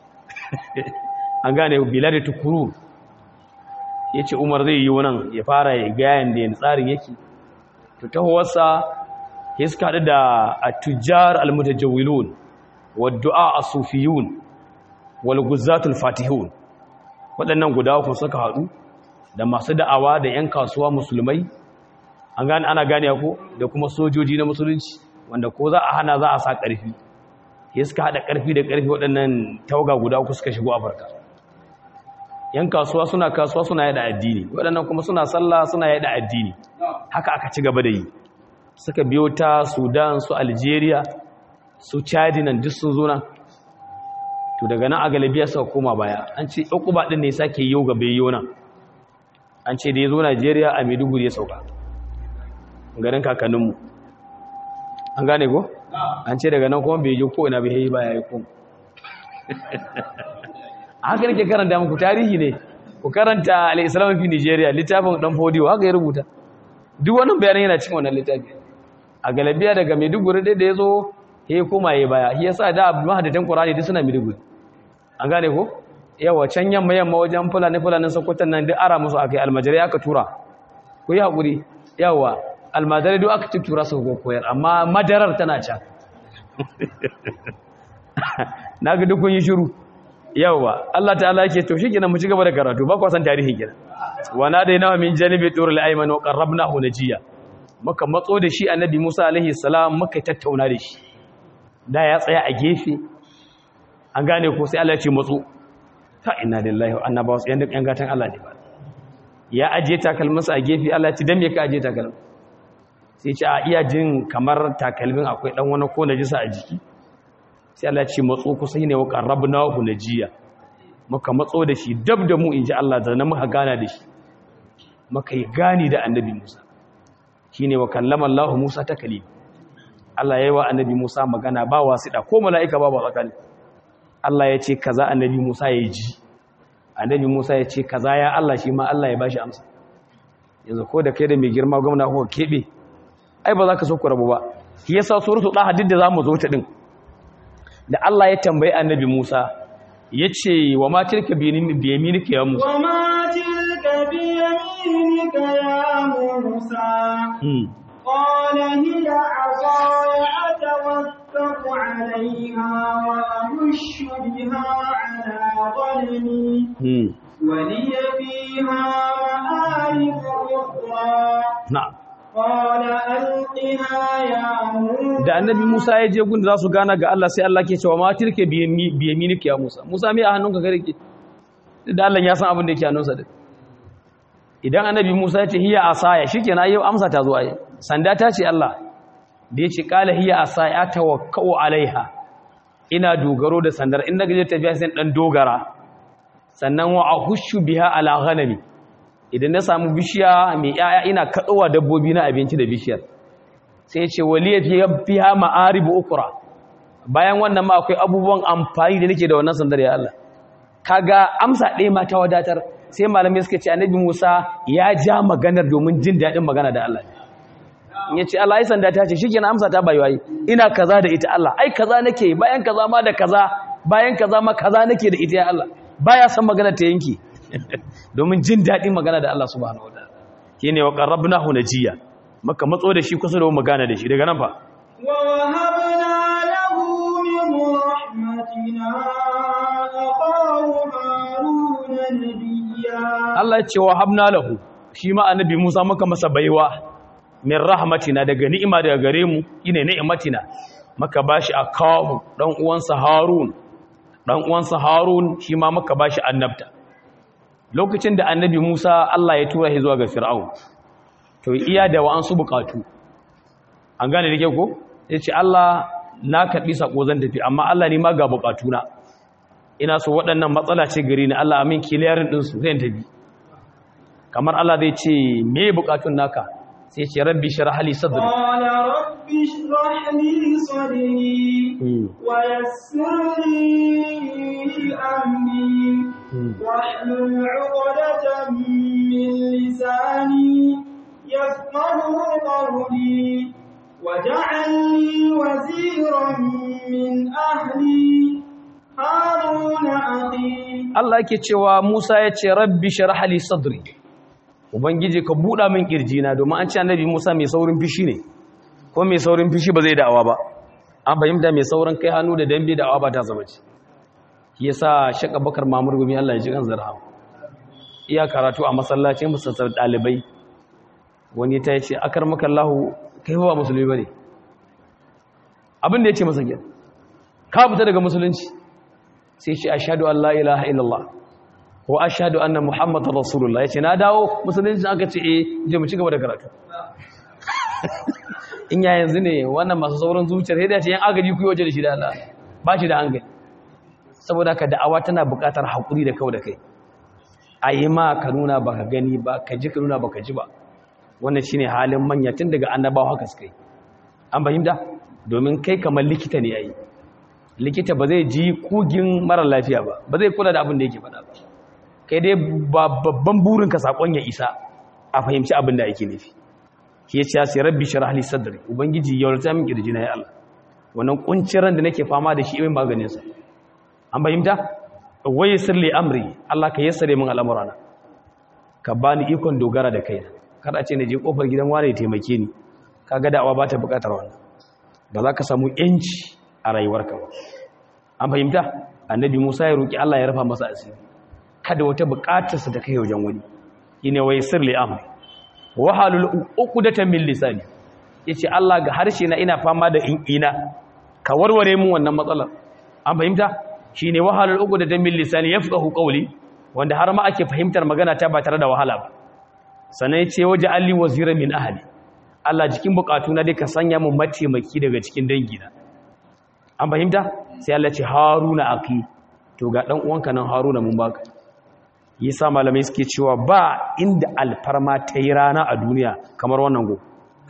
an gane bila da tukuru ya ce umar zai yi wannan ya fara ya gayan da yin tsarin yake to tahowarsa ya suka haɗu da a tujjar almutajawilun wadda'a a sufiyun walguzatul fatihun waɗannan guda uku suka haɗu da masu da'awa da 'yan kasuwa musulmai an gane ana gane ko da kuma sojoji na musulunci wanda ko za a hana za a sa ƙarfi ya suka haɗa ƙarfi da ƙarfi waɗannan tauga guda uku suka shigo afirka yan kasuwa suna kasuwa suna yada addini waɗannan kuma suna sallah suna yada addini haka aka ci gaba da yi suka biyo ta sudan su algeria su chadi nan duk sun zo nan to daga nan a galibiya suka koma baya an ce ukuba ɗin ne sake yau gaba yau nan an ce da ya zo najeriya a maiduguri ya sauka garin kakanninmu an gane ko? an ce daga nan kuma bai yi ko ina bai yi baya yi kuma haka nake karanta muku tarihi ne ku karanta al-islam fi Nigeria littafin dan fodiyo haka ya rubuta duk wannan bayanan yana cikin wannan littafi a galabiya daga Maiduguri dai da yazo he koma yayi baya shi yasa da mahadatan Qur'ani duk suna Maiduguri an gane ko yawa can yamma yamma wajen fulani fulanin Sokoto nan duk ara musu akai almajari aka tura ku yi hakuri yawa almajari duk aka tura su koyar amma madarar tana can na ga dukkan yi shiru yawa Allah ta'ala yake to shi kenan mu ci gaba da karatu ba ku san tarihi kenan wa nadaina min janibi turul ayman wa qarrabnahu najiya muka matso da shi annabi Musa alaihi salam muka tattauna da shi da ya tsaya a gefe an gane ko sai Allah ya ce matso ta inna lillahi wa inna ilaihi raji'un yan gatan Allah ne ba ya aje takalminsa a gefe Allah ya ce dan me ka aje takalmin sai ce a iya jin kamar takalmin akwai dan wani ko najisa a jiki sai Allah ce matso kusa ne wa qarrabnahu najiya muka matso da shi dab da mu inji Allah da na muka gana da shi muka yi gani da annabi Musa shine wa kallama Allah Musa takali Allah yayi wa annabi Musa magana ba wasida ko malaika ba ba tsakani Allah ya ce kaza annabi Musa ya ji annabi Musa ya ce kaza ya Allah shi ma Allah ya bashi amsa yanzu ko da kai da mai girma gwamna ko kebe ai ba za ka so ku rabu ba shi yasa suratul daha duk da zamu zo ta din da Allah ya tambayi annabi Musa ya ce wa ma tilka biyaminika ya Musa wa ma tilka biyaminika ya Musa qala hiya asaya atawakkau alaiha wa ahushu biha ala dhalmi wa liya fiha ma'arib ukhra na'am da annabi Musa ya je gunda za su gana ga Allah sai Allah ke cewa ma tilke biyaminiki ya Musa Musa me a hannunka gare ki da Allah ya san abin da yake hannunsa da idan annabi Musa ya ce hiya asaya shikenan yau amsa ta zo ai sanda ta ce Allah da ya ce qala hiya asaya tawakkau alaiha ina dogaro da sandar in daga je tafiya sai dan dogara sannan wa ahushu biha ala ghanami idan na samu bishiya mai yaya ina kaɗowa dabbobi na abinci da bishiyar sai ce waliya fiha ma'aribu ukra bayan wannan ma akwai abubuwan amfani da nake da wannan sandar ya Allah kaga amsa ɗaya ma ta wadatar sai malamai suka ce annabi Musa ya ja maganar domin jin daɗin magana da Allah in ya ce Allah ai sanda ta ce shikenan amsa ta bai wayi ina kaza da ita Allah ai kaza nake bayan kaza ma da kaza bayan kaza ma kaza nake da ita ya Allah baya san magana ta yanki domin jin daɗin magana da Allah subhanahu wataala shine wa qarrabnahu najiya maka matso da shi kusa da magana da shi daga nan fa wa wahabna lahu min rahmatina aqahu haruna nabiyya Allah ya ce wa habna lahu shi ma annabi Musa maka masa baiwa min rahmatina daga ni'ima daga gare mu ine ni'matina maka bashi akahu dan uwansa Harun dan uwansa Harun shi ma maka bashi annabta lokacin da annabi Musa Allah ya tura shi zuwa ga Fir'aun to iya da wa'ansu bukatu an gane da ke ko yace Allah na karbi sako zan tafi amma Allah ne ma ga bukatuna ina so waɗannan matsala ce gari ni Allah amin kiliyarin din su zan tafi kamar Allah zai ce me bukatun naka sai ce rabbi shrah li sadri قال رب اشرح لي صدري ويسر لي أمري واحلل عقدة من لساني يفقه قولي واجعل لي وزيرا من أهلي هارون أخي Allah yake cewa Musa ya ce rabbi shrah li sadri ubangiji ka buɗa min kirjina domin an ce annabi Musa mai saurin fishi ne ko mai saurin fishi ba zai da'awa ba an fahimta mai saurin kai hannu da dambe da'awa ba ta zama ce shi yasa shaka bakar mamur gumi Allah ya ji kan zarha iya karatu a masallacin musassar dalibai wani ta yace akar maka Allah kai ba musulmi bane abin da yace masa kenan ka fita daga musulunci sai ce ashhadu an la ilaha illallah wa ashhadu anna muhammadar rasulullah yace na dawo musulunci aka ce eh je mu ci gaba da karatu in ya yanzu ne wannan masu sauran zuciyar sai da ce yan agaji ku yi waje da shi da Allah ba shi da hankali saboda ka da'awa tana buƙatar haƙuri da kau da kai a yi ma ka nuna ba ka gani ba ka ji ka nuna ba ka ji ba wannan shine halin manya tun daga annabawa haka suka yi an fahimta domin kai kamar likita ne yayi likita ba zai ji kugin mara lafiya ba ba zai kula da abin da yake faɗa ba kai dai babban burin ka sakon ya isa a fahimci abin da yake nufi shi ya ce ya sai rabbi shrah li sadri ubangiji ya rata min kirjina ya Allah wannan kuncin ran da nake fama da shi mai maganin sa an fahimta wai sirli amri Allah ka yassare min al'amurana ka bani ikon dogara da kaina kada a ce na je kofar gidan wani ya taimake ni kaga da'awa ba ta bukatar wannan ba za ka samu yanci a rayuwarka ba an fahimta annabi Musa ya roki Allah ya rafa masa asiri kada wata bukatarsa ta kai wajen wani shine wai sirli amri wahalul uqdatan min lisani yace Allah ga harshe na ina fama da in ina ka warware mun wannan matsalar an fahimta shine wahalul uqdatan min lisani yafqahu qawli wanda har ma ake fahimtar magana ta ba tare da wahala ba sannan yace waje alli wazira min ahli Allah jikin bukatu na dai ka sanya mun mataimaki daga cikin dangina an fahimta sai Allah ce haruna aki to ga dan uwanka nan haruna mun baka yasa malamai suke cewa ba inda alfarma ta yi rana a duniya kamar wannan go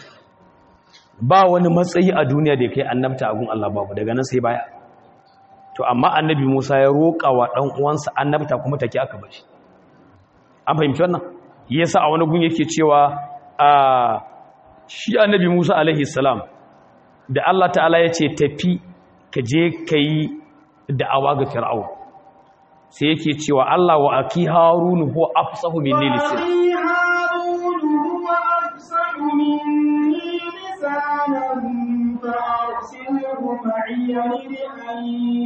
ba wani matsayi a duniya da ya kai annabta a gun Allah babu daga nan sai baya to amma annabi Musa ya roƙa wa ɗan uwansa annabta kuma take aka bashi an fahimci wannan yasa a wani gun yake cewa a shi annabi Musa alaihi salam da Allah ta'ala ya ce tafi ka je kai da'awa ga fir'aun sai yake cewa Allah wa aki harunu huwa afsahu minni lisan وأخي هارون هو أفصح مني لسانا فأرسله معي يرد أن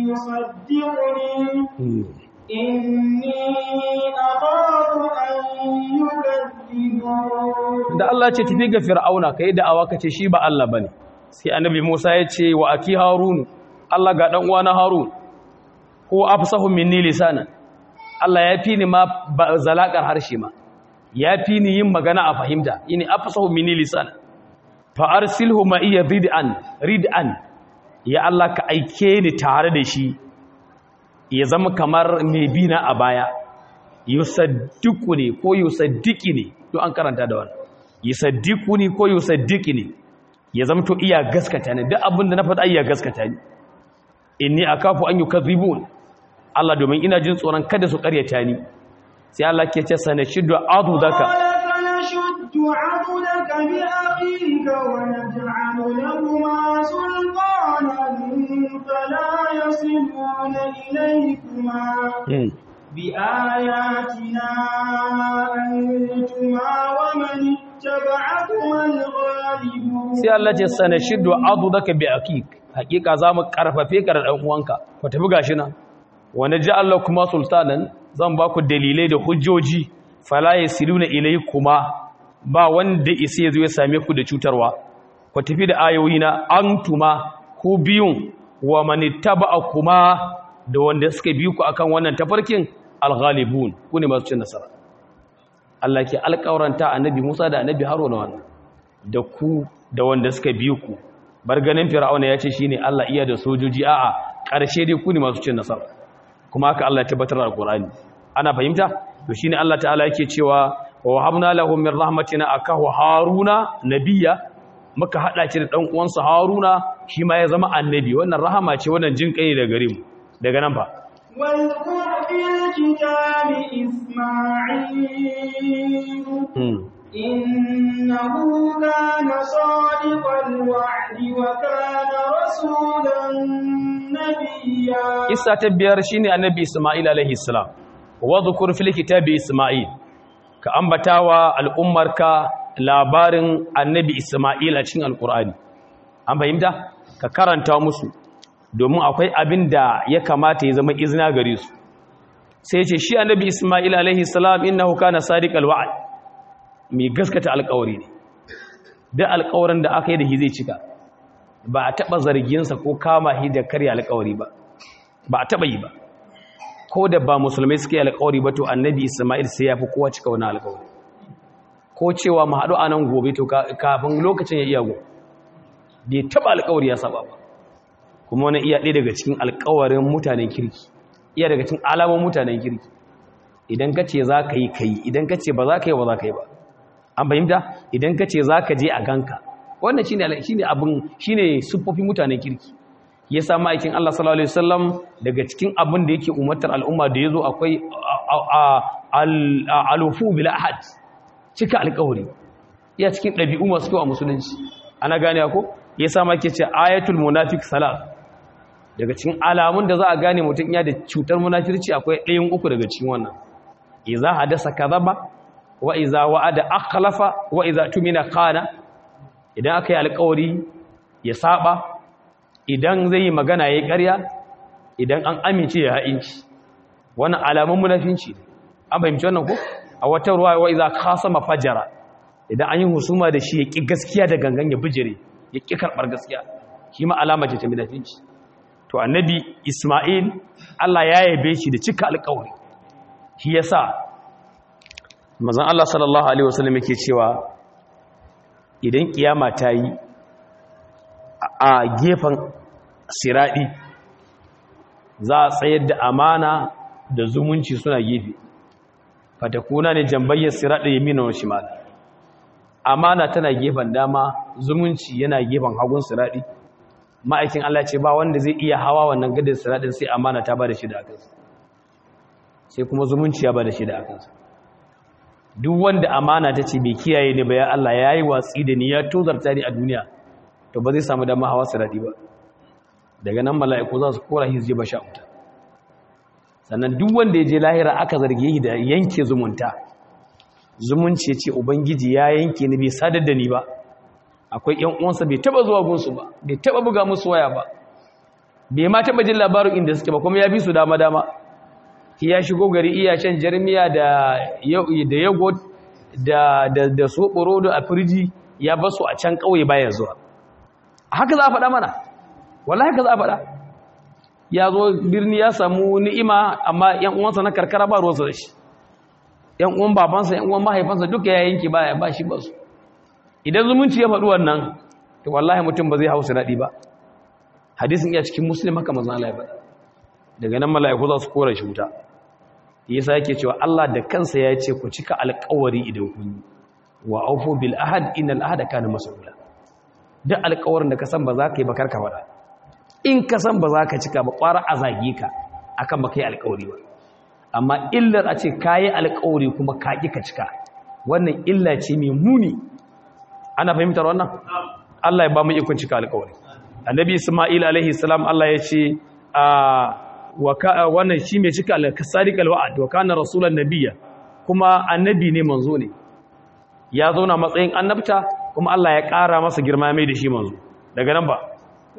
يصدقني إني أخاف أن يكذبون da Allah ce tafi ga fir'auna kai da'awa kace shi ba Allah bane sai annabi Musa ya ce wa aki harunu Allah ga dan uwana harun ko afsahu minni lisana Allah ya fi ni ma zalakar harshe ma ya fi ni yin magana a fahimta yini afsahu minni lisana fa arsilhu ma iya rid'an rid'an ya Allah ka aike ni tare da shi ya zama kamar mai bina a baya yusaddiquni ko yusaddiqini to an karanta da wannan yusaddiquni ko yusaddiqini ya zama to iya gaskata ni duk abin da na faɗa iya gaskata ni inni akafu an yukadhibun Allah domin ina jin tsoron kada su karyata ni sai Allah ke ce sanashiddu adudaka قال فنشد عضدك بأخيك ونجعل لهما سلطانا فلا يصلون إليكما Hmm. بآياتنا أنتما ومن اتبعكما الغالبون sai Allah ce sanashiddu adudaka bi akik hakika zamu karfafe ka da dan uwanka ku tafi gashi nan wa naj'al lakum sultanan zan ba ku dalilai da hujjoji fala yasiluna ilaykuma ba wanda isa yazo ya same ku da cutarwa ku tafi da ayoyi na antuma ku biyun wa manittaba'akuma da wanda suka bi ku akan wannan tafarkin alghalibun ku ne masu cin nasara Allah ke alƙawaranta annabi Musa da annabi Haruna wannan da ku da wanda suka bi ku bar ganin fir'auna ya ce shine Allah iya da sojoji a'a ƙarshe dai ku ne masu cin nasara kuma haka Allah ya tabbatar da Qur'ani ana fahimta to shine Allah ta'ala yake cewa wa habna lahu min rahmatina akahu haruna nabiyya muka hada shi da dan uwansa haruna shi ma ya zama annabi wannan rahama ce wannan jin kai daga gare mu daga nan fa واذكر في الكتاب إسماعيل إنه كان صادق الوعد وكان رسولا نبيا isa ta biyar shine annabi isma'il alaihi salam wa dhkur fil kitabi isma'il ka ambatawa al'ummarka labarin annabi isma'il a cikin alqur'ani an fahimta ka karanta musu domin akwai abin da ya kamata ya zama izina gare su sai ce shi annabi isma'il alaihi salam innahu kana sadiqal wa'd mai gaskata alƙawari ne da alƙawarin da aka yi da shi zai cika ba a taɓa zarginsa ko kama shi da karya alƙawari ba ba a taɓa yi ba ko da ba musulmai suke alƙawari ba to annabi isma'il sai ya fi kowa cika wani alƙawari ko cewa mu haɗu a nan gobe to kafin lokacin ya iya go bai taɓa alƙawari ya saba ba kuma wani iya ɗaya daga cikin alƙawarin mutanen kirki iya daga cikin alamun mutanen kirki idan ka ce za ka yi ka yi idan ka ce ba za ka yi ba za ka yi ba an fahimta idan ka ce za ka je a ganka wannan shine shine abin shine siffofin mutanen kirki ya sa ma'aikin Allah sallallahu alaihi wasallam daga cikin abin da yake umartar al'umma da yazo akwai al-alufu bil ahad cika alƙawari ya cikin ɗabi'u masu kyau a musulunci ana gane ko ya sa ma yake ce ayatul munafiq salat daga cikin alamun da za a gane mutum ya da cutar munafirci akwai ɗayan uku daga cikin wannan iza hadasa kadhaba wa iza wa'ada akhlafa wa iza tumina qana idan aka yi alƙawari ya saba idan zai yi magana yayi ƙarya idan an amince ya ha'inci wannan alamun munafinci an fahimci wannan ko a wata ruwa wa iza khasama fajara idan an yi husuma da shi ya ki gaskiya da gangan ya bijire ya ki karbar gaskiya shi ma alama ce ta munafinci to annabi Isma'il Allah ya yabe shi da cika alƙawari shi yasa manzon Allah sallallahu alaihi wasallam yake cewa idan kiyama ta yi a gefen siradi za a tsayar da amana da zumunci suna gefe fatakuna ne jambayyar siradi yamina wa shimal amana tana gefen dama zumunci yana gefen hagun siradi ma'aikin Allah ce ba wanda zai iya hawa wannan gadar siradin sai amana ta ba da shi da akansa sai kuma zumunci ya ba da shi da akansa duk wanda amana ta ce bai kiyaye ne ba ya Allah ya yi watsi da ni ya tozarta ni a duniya to ba zai samu dama hawa siradi ba daga nan mala'iku za su kora hizje ba sha wuta sannan duk wanda ya je lahira aka zarge shi da yanke zumunta zumunci ce ubangiji ya yanke ni bai sadar da ni ba akwai ƴan uwansa bai taba zuwa gunsu ba bai taba buga musu waya ba bai ma taba jin labarin inda suke ba kuma ya bi su dama dama ya shigo gari iya shan jarmiya da da yogurt da da da soboro a firji ya basu a can kauye bayan zuwa haka za a faɗa mana wallahi haka za a faɗa ya zo birni ya samu ni'ima amma ƴan uwansa na karkara ba ruwansa da shi ƴan uwan babansa ƴan uwan mahaifansa duka ya yanke baya ba shi ba su idan zumunci ya faɗi wannan to wallahi mutum ba zai hausa daɗi ba hadisin iya cikin muslim haka manzon Allah ya faɗa daga nan mala'iku za su kora shi wuta yasa yake cewa Allah da kansa ya ce ku cika alƙawari idan kun yi wa aufu bil ahad innal ahada kana mas'ula duk alƙawarin da ka san ba za ka yi ba karka faɗa in ka san ba za ka cika ba ƙwara a zage ka akan ba kai alƙawari ba amma illar a ce kayi alƙawari kuma ka ƙi ka cika wannan illa ce mai muni ana fahimtar wannan Allah ya ba mu ikon cika alƙawari annabi Isma'il alaihi salam Allah ya ce a wannan shi mai cika al-sadiq al-wa'd wa kana rasulan nabiyya kuma annabi ne manzo ne ya zauna matsayin annabta kuma Allah ya ƙara masa girma mai da shi manzo daga nan ba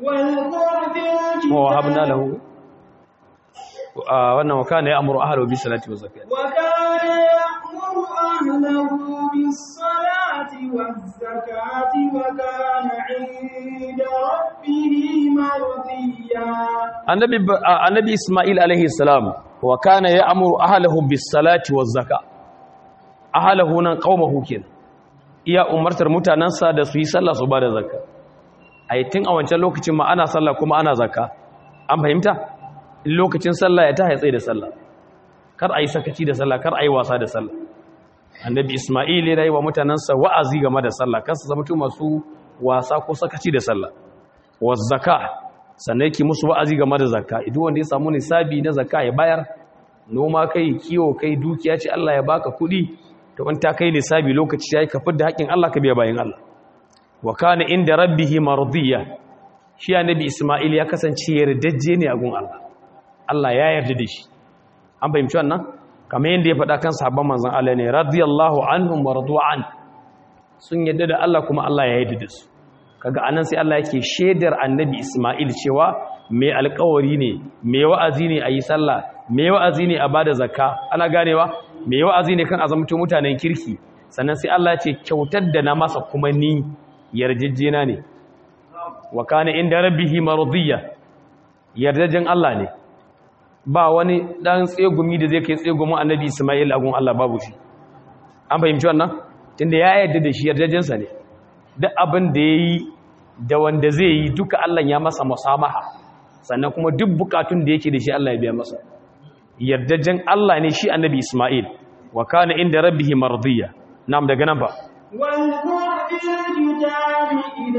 wa wahabna lahu wannan wa kana ya'muru ahlahu bis salati waz zakati wa kana ya'muru ahlahu bis salati waz zakati wa kana 'inda rabbih mardiya annabi annabi isma'il alaihi salam wa kana ya'muru ahlahu bis salati waz zakati ahlahu nan qaumahu kin iya umartar mutanansa da su yi sallah su bada zakka ai tun a wancan lokacin ma ana sallah kuma ana zakka an fahimta lokacin sallah ya ta haitsaye da sallah kar a yi sakaci da sallah kar a yi wasa da sallah annabi isma'il ya yi wa mutanensa wa'azi game da sallah kansu zama tu masu wasa ko sakaci da sallah wa zaka sannan yake musu wa'azi game da zakka idan wanda ya samu nisabi na zakka ya bayar noma kai kiwo kai dukiya ce Allah ya baka kuɗi to in ta kai nisabi lokaci yayi ka fidda haƙin Allah ka biya bayin Allah wa kana inda rabbihi mardiya shi annabi isma'il ya kasance yardajje ne a gun Allah Allah ya yarda da shi an fahimci wannan kamar yadda ya faɗa kan sahabban manzon Allah ne radiyallahu anhum wa radu'an sun yarda da Allah kuma Allah ya yarda da su kaga anan sai Allah yake shedar annabi Isma'il cewa mai alƙawari ne mai wa'azi ne a yi sallah mai wa'azi ne a bada zakka ana ganewa mai wa'azi ne kan azamto mutanen kirki sannan sai Allah ya ce kyautar da na masa kuma ni yarjejjena ne wa kana inda rabbihi mardiya yardajen Allah ne ba wani dan tsegumi da zai kai tsegumin annabi Isma'il agun Allah babu shi an fahimci wannan tunda ya yarda da shi yardajensa ne duk abin da yayi da wanda zai yi duka Allah ya masa musamaha sannan kuma duk bukatun da yake da shi Allah ya biya masa yardajen Allah ne shi annabi Isma'il wa kana inda rabbihi mardiya nam daga nan ba واذكر في الكتاب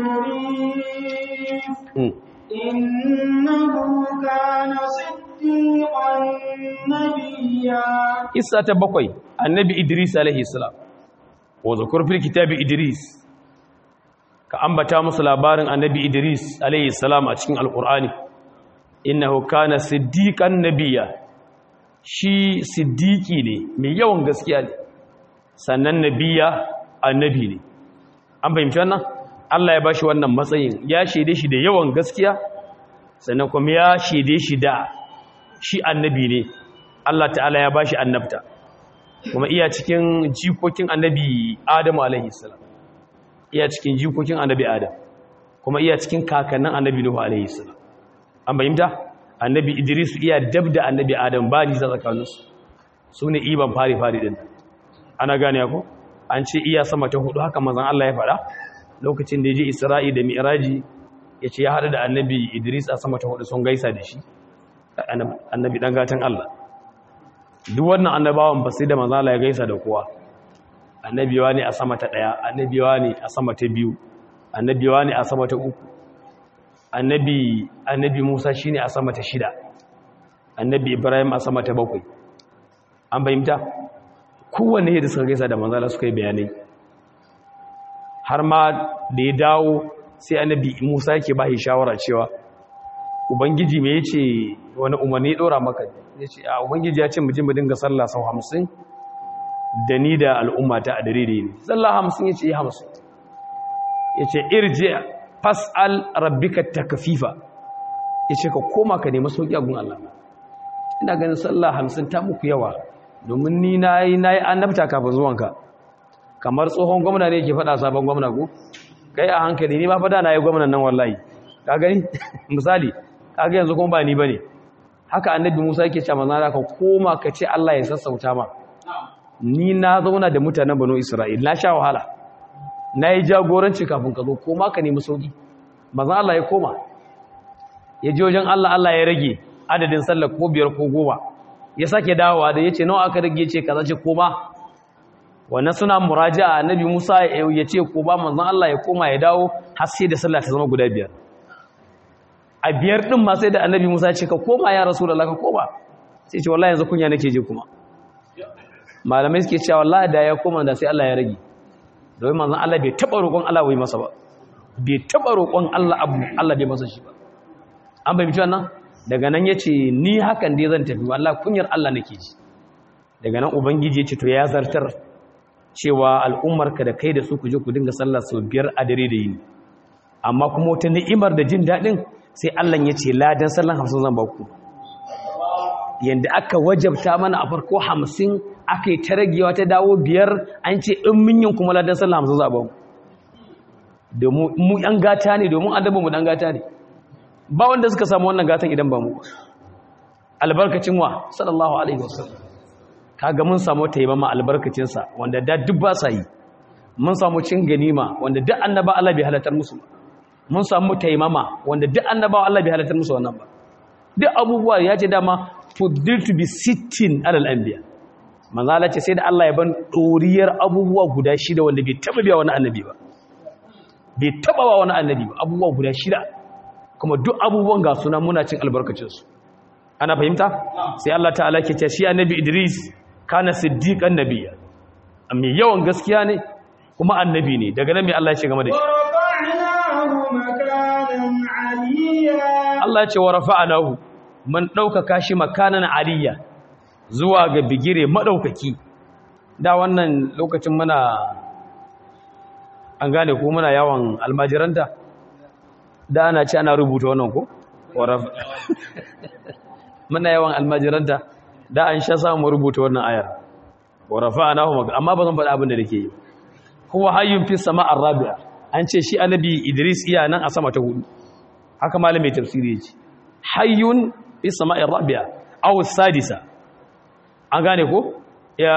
إدريس إنه كان صديقا نبيا Isa ta bakwai annabi Idris alaihi salam wa zakur fil kitabi Idris ka ambata musu labarin annabi Idris alaihi salam a cikin alqur'ani innahu kana siddiqan nabiyya shi siddiqi ne mai yawan gaskiya ne sannan nabiya annabi ne an fahimci wannan Allah ya bashi wannan matsayin ya shaide shi da yawan gaskiya sannan kuma ya shaide shi da shi annabi ne Allah ta'ala ya bashi annabta kuma iya cikin jikokin annabi Adamu alaihi salam iya cikin jikokin annabi Adam kuma iya cikin kakannin annabi Nuhu alaihi salam an fahimta annabi Idris iya dabda annabi Adam ba ni tsakaninsu sune iban fari fari din ana gane ko an ce iya sama ta hudu haka manzon Allah ya faɗa lokacin da ya je Isra'i da Mi'raji ya ce ya haɗu da annabi Idris a sama ta hudu sun gaisa da shi annabi dan gatan Allah duk wannan annabawan ba sai da manzon Allah ya gaisa da kowa annabiwa ne a sama ta daya annabiwa ne a sama ta biyu annabiwa ne a sama ta uku annabi annabi Musa shine a sama ta shida annabi Ibrahim a sama ta bakwai an fahimta kowanne da suka gaisa da manzala suka yi bayanai har ma da ya dawo sai annabi musa yake ba shi shawara cewa ubangiji me ya ce wani umarni ɗora maka ya ce a ubangiji ya ce mu je mu dinga sallah sau hamsin da ni da al'ummata a dare da yi sallah hamsin ya ce yi hamsin ya ce irje fas'al rabbika takfifa ya ce ka koma ka nemi sauƙi a gun Allah ina ganin sallah hamsin ta muku yawa domin ni na yi na yi annabta kafin zuwanka kamar tsohon gwamna ne ke faɗa sabon gwamna ko kai a hankali ni ma fada na yi gwamnan nan wallahi ka gani misali ka ga yanzu kuma ba ni bane haka annabi Musa yake cewa manzo ka koma ka ce Allah ya sassauta ma ni na zauna da mutanen Bano Isra'il na sha wahala na yi jagoranci kafin ka zo koma ka nemi sauki manzo Allah ya koma ya je wajen Allah Allah ya rage adadin sallar ko biyar ko goma ya sake dawowa da ya ce nawa aka rage ce kaza ce koma wannan suna muraja'a annabi Musa ya ce koma manzon Allah ya koma ya dawo har sai da sallah ta zama guda biyar a biyar din ma sai da annabi Musa ya ce ka koma ya rasulullah ka koma sai ce wallahi yanzu kunya nake je kuma malamai suke cewa wallahi da ya koma da sai Allah ya rage domin manzon Allah bai taba roƙon Allah wai masa ba bai taba roƙon Allah abu Allah bai masa shi ba an bai mutu wannan daga nan ya ce ni hakan dai zan tafi wallah kunyar Allah nake ji daga nan ubangiji ya ce to ya zartar cewa al'ummarka da kai da su ku je ku dinga sallah sau biyar a dare da yini amma kuma wata ni'imar da jin daɗin sai Allah ya ce ladan sallan hamsin zan baku yanda aka wajabta mana a farko hamsin aka yi ta ragewa ta dawo biyar an ce in min yin kuma ladan sallan hamsin za a baku domin mu ɗan gata ne domin adabin mu ɗan gata ne ba wanda suka samu wannan gatan idan ba mu albarkacin wa sallallahu alaihi wasallam kaga mun samu taimama albarkacin sa wanda da duk ba sa yi mun samu cin ganima wanda duk annaba Allah bai halatar musu mun samu taimama wanda duk annaba Allah bai halatar musu wannan ba duk abubuwa ya ce dama fuddiltu bi sittin alal anbiya manzala ce sai da Allah ya ban doriyar abubuwa guda shida wanda bai taba biya wani annabi ba bai taba wa wani annabi ba abubuwa guda shida kuma duk abubuwan ga suna muna cin albarkacin su ana fahimta sai Allah ta'ala ke ce shi annabi Idris kana siddiqan nabiyya amma yawan gaskiya ne kuma annabi ne daga nan mai Allah ya ce game da shi ورفعناه مكانا عليا Allah ya ce wa rafa'anahu man ɗaukaka shi makanan aliyya zuwa ga bigire maɗaukaki da wannan lokacin muna an gane ko muna yawan almajiranta da ana ce ana rubuta wannan ko Wa raf- muna yawan almajiranta da an sha samu rubuta wannan ayar wa rafa'anahu maka amma ba zan faɗa abin da nake yi huwa hayyun fi sama'ar rabi'a an ce shi annabi Idris iya nan a sama ta hudu haka malamin tafsiri yace hayyun fi sama'ir rabi'a aw sadisa an gane ko ya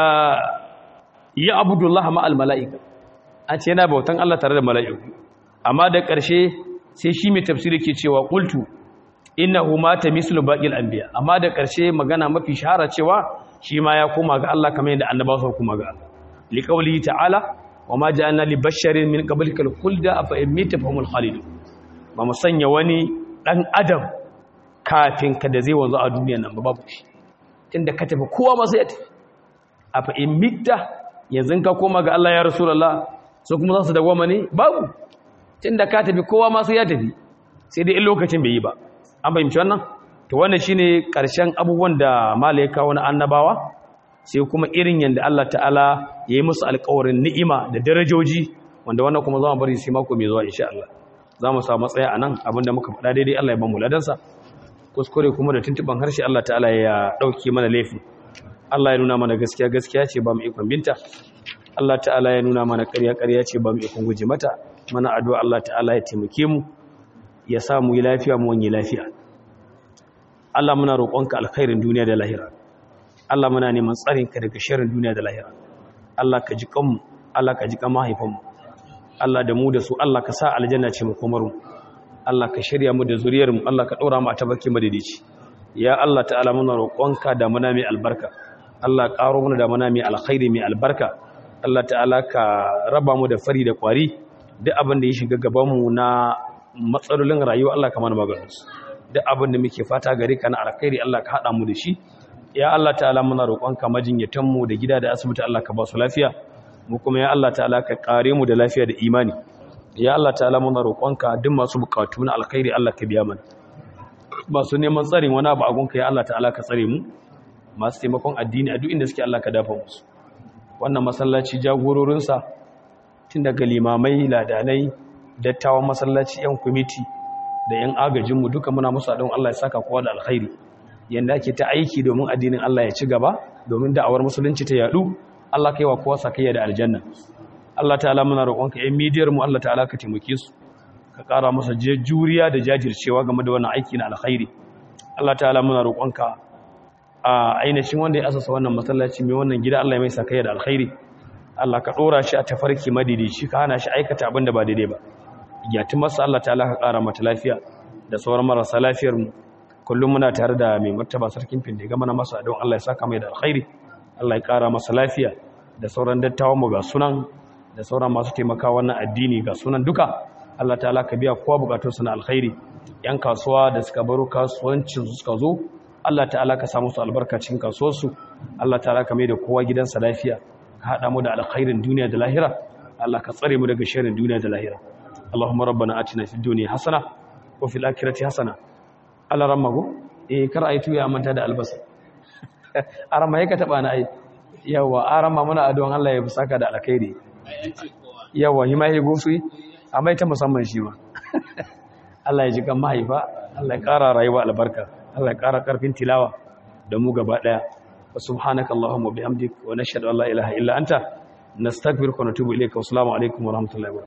ya abudullah ma al mala'ika an ce yana bautan Allah tare da mala'iku amma da ƙarshe sai shi mai tafsiri ke cewa qultu innahu mata mislu baqil anbiya amma da ƙarshe magana mafi shahara cewa shi ma ya koma ga Allah kamar yadda annabawa suka koma ga Allah liqawli ta'ala wa ma ja'alna li basharin min qablikal khulda afa in mita fahumul khalidun ba mu sanya wani ɗan adam kafin ka da zai wanzu a duniya nan ba babu shi tunda ka tafi kowa masu ya tafi a fa'in mita yanzu ka koma ga Allah ya rasulallah su kuma za su dagwama ne babu tunda ka tafi kowa masu ya tafi sai dai in lokacin bai yi ba an fahimci wannan to wannan shine karshen abubuwan da malai kawo na annabawa sai kuma irin yanda Allah ta'ala ya yi musu alƙawarin ni'ima da darajoji wanda wannan kuma za mu bari sai mako mai zuwa insha Allah za mu samu matsaya a nan abinda muka faɗa daidai Allah ya ban mu ladansa kuskure kuma da tuntuban harshe Allah ta'ala ya ɗauke mana laifin Allah ya nuna mana gaskiya gaskiya ce ba mu ikon binta Allah ta'ala ya nuna mana ƙarya ƙarya ce ba mu ikon guje mata mana addu'a Allah ta'ala ya taimake mu ya sa mu yi lafiya mu wani lafiya Allah muna roƙonka alkhairin duniya da lahira Allah muna neman tsarinka daga sharrin duniya da lahira Allah ka ji kanmu Allah ka ji kan mahaifanmu Allah da mu da su Allah ka sa aljanna ce mu komar mu Allah ka shirya mu da zuriyar mu Allah ka daura mu a tabaki madaidaici ya Allah ta'ala muna roƙonka da muna mai albarka Allah ƙaro mana da muna mai alkhairi mai albarka Allah ta'ala ka raba mu da fari da kwari duk abin da ya shiga gaban mu na matsalolin rayuwa Allah ka mana maganin su duk abin da muke fata gare ka na alkhairi Allah ka hada mu da shi ya Allah ta'ala muna roƙonka majinyatan mu da gida da asibiti Allah ka ba su lafiya mu kuma ya Allah ta'ala ka kare mu da lafiya da imani ya Allah ta'ala muna roƙonka duk masu bukatu na alkhairi Allah ka biya mana masu neman tsarin wani abu a gunka ya Allah ta'ala ka tsare mu masu taimakon addini a duk inda suke Allah ka dafa musu wannan masallaci jagororinsa tun daga limamai ladanai dattawan masallaci yan kwamiti da yan agajinmu duka muna musu adon Allah ya saka kowa da alkhairi yanda ake ta aiki domin addinin Allah ya ci gaba domin da'awar musulunci ta yadu Allah kai wa kowa sakayya da aljanna Allah ta'ala muna roƙonka ƴan midiyar mu Allah ta'ala ka taimake su ka ƙara masa juriya da jajircewa game da wannan aiki na alkhairi Allah ta'ala muna roƙonka a ainihin wanda ya asasa wannan masallaci mai wannan gida Allah ya mai sakayya da alkhairi Allah ka ɗora shi a tafarki madidici ka hana shi aikata abin da ba daidai ba yati masa Allah ta'ala ka ƙara mata lafiya da sauran marasa lafiyar mu kullum muna tare da mai martaba sarkin finde ga mana masa don Allah ya saka mai da alkhairi Allah ya ƙara masa lafiya da sauran dattawan mu ga sunan da sauran masu taimaka wannan addini ga sunan duka Allah ta'ala ka biya kowa bukatunsu na alkhairi yan kasuwa da suka baro kasuwancin su suka zo Allah ta'ala ka samu su albarkacin kasuwarsu Allah ta'ala ka mai da kowa gidansa lafiya ka hada mu da alkhairin duniya da lahira Allah ka tsare mu daga sharrin duniya da lahira Allahumma rabbana atina fid dunya hasana wa fil akhirati hasana Allah rammago eh kar ayi tuya manta da albasa arama yake taba na ai yawa arama muna addu'an Allah ya saka da alkhairi yawa hima ya gosu amma ita musamman shi ma Allah ya ji kan mahaifa Allah ya ƙara rayuwa albarka Allah ya ƙara ƙarfin tilawa da mu gaba ɗaya wa subhanaka allahumma bihamdik wa nashhadu an la ilaha illa anta nastaghfiruka wa natubu ilayka wa assalamu alaikum wa rahmatullahi wa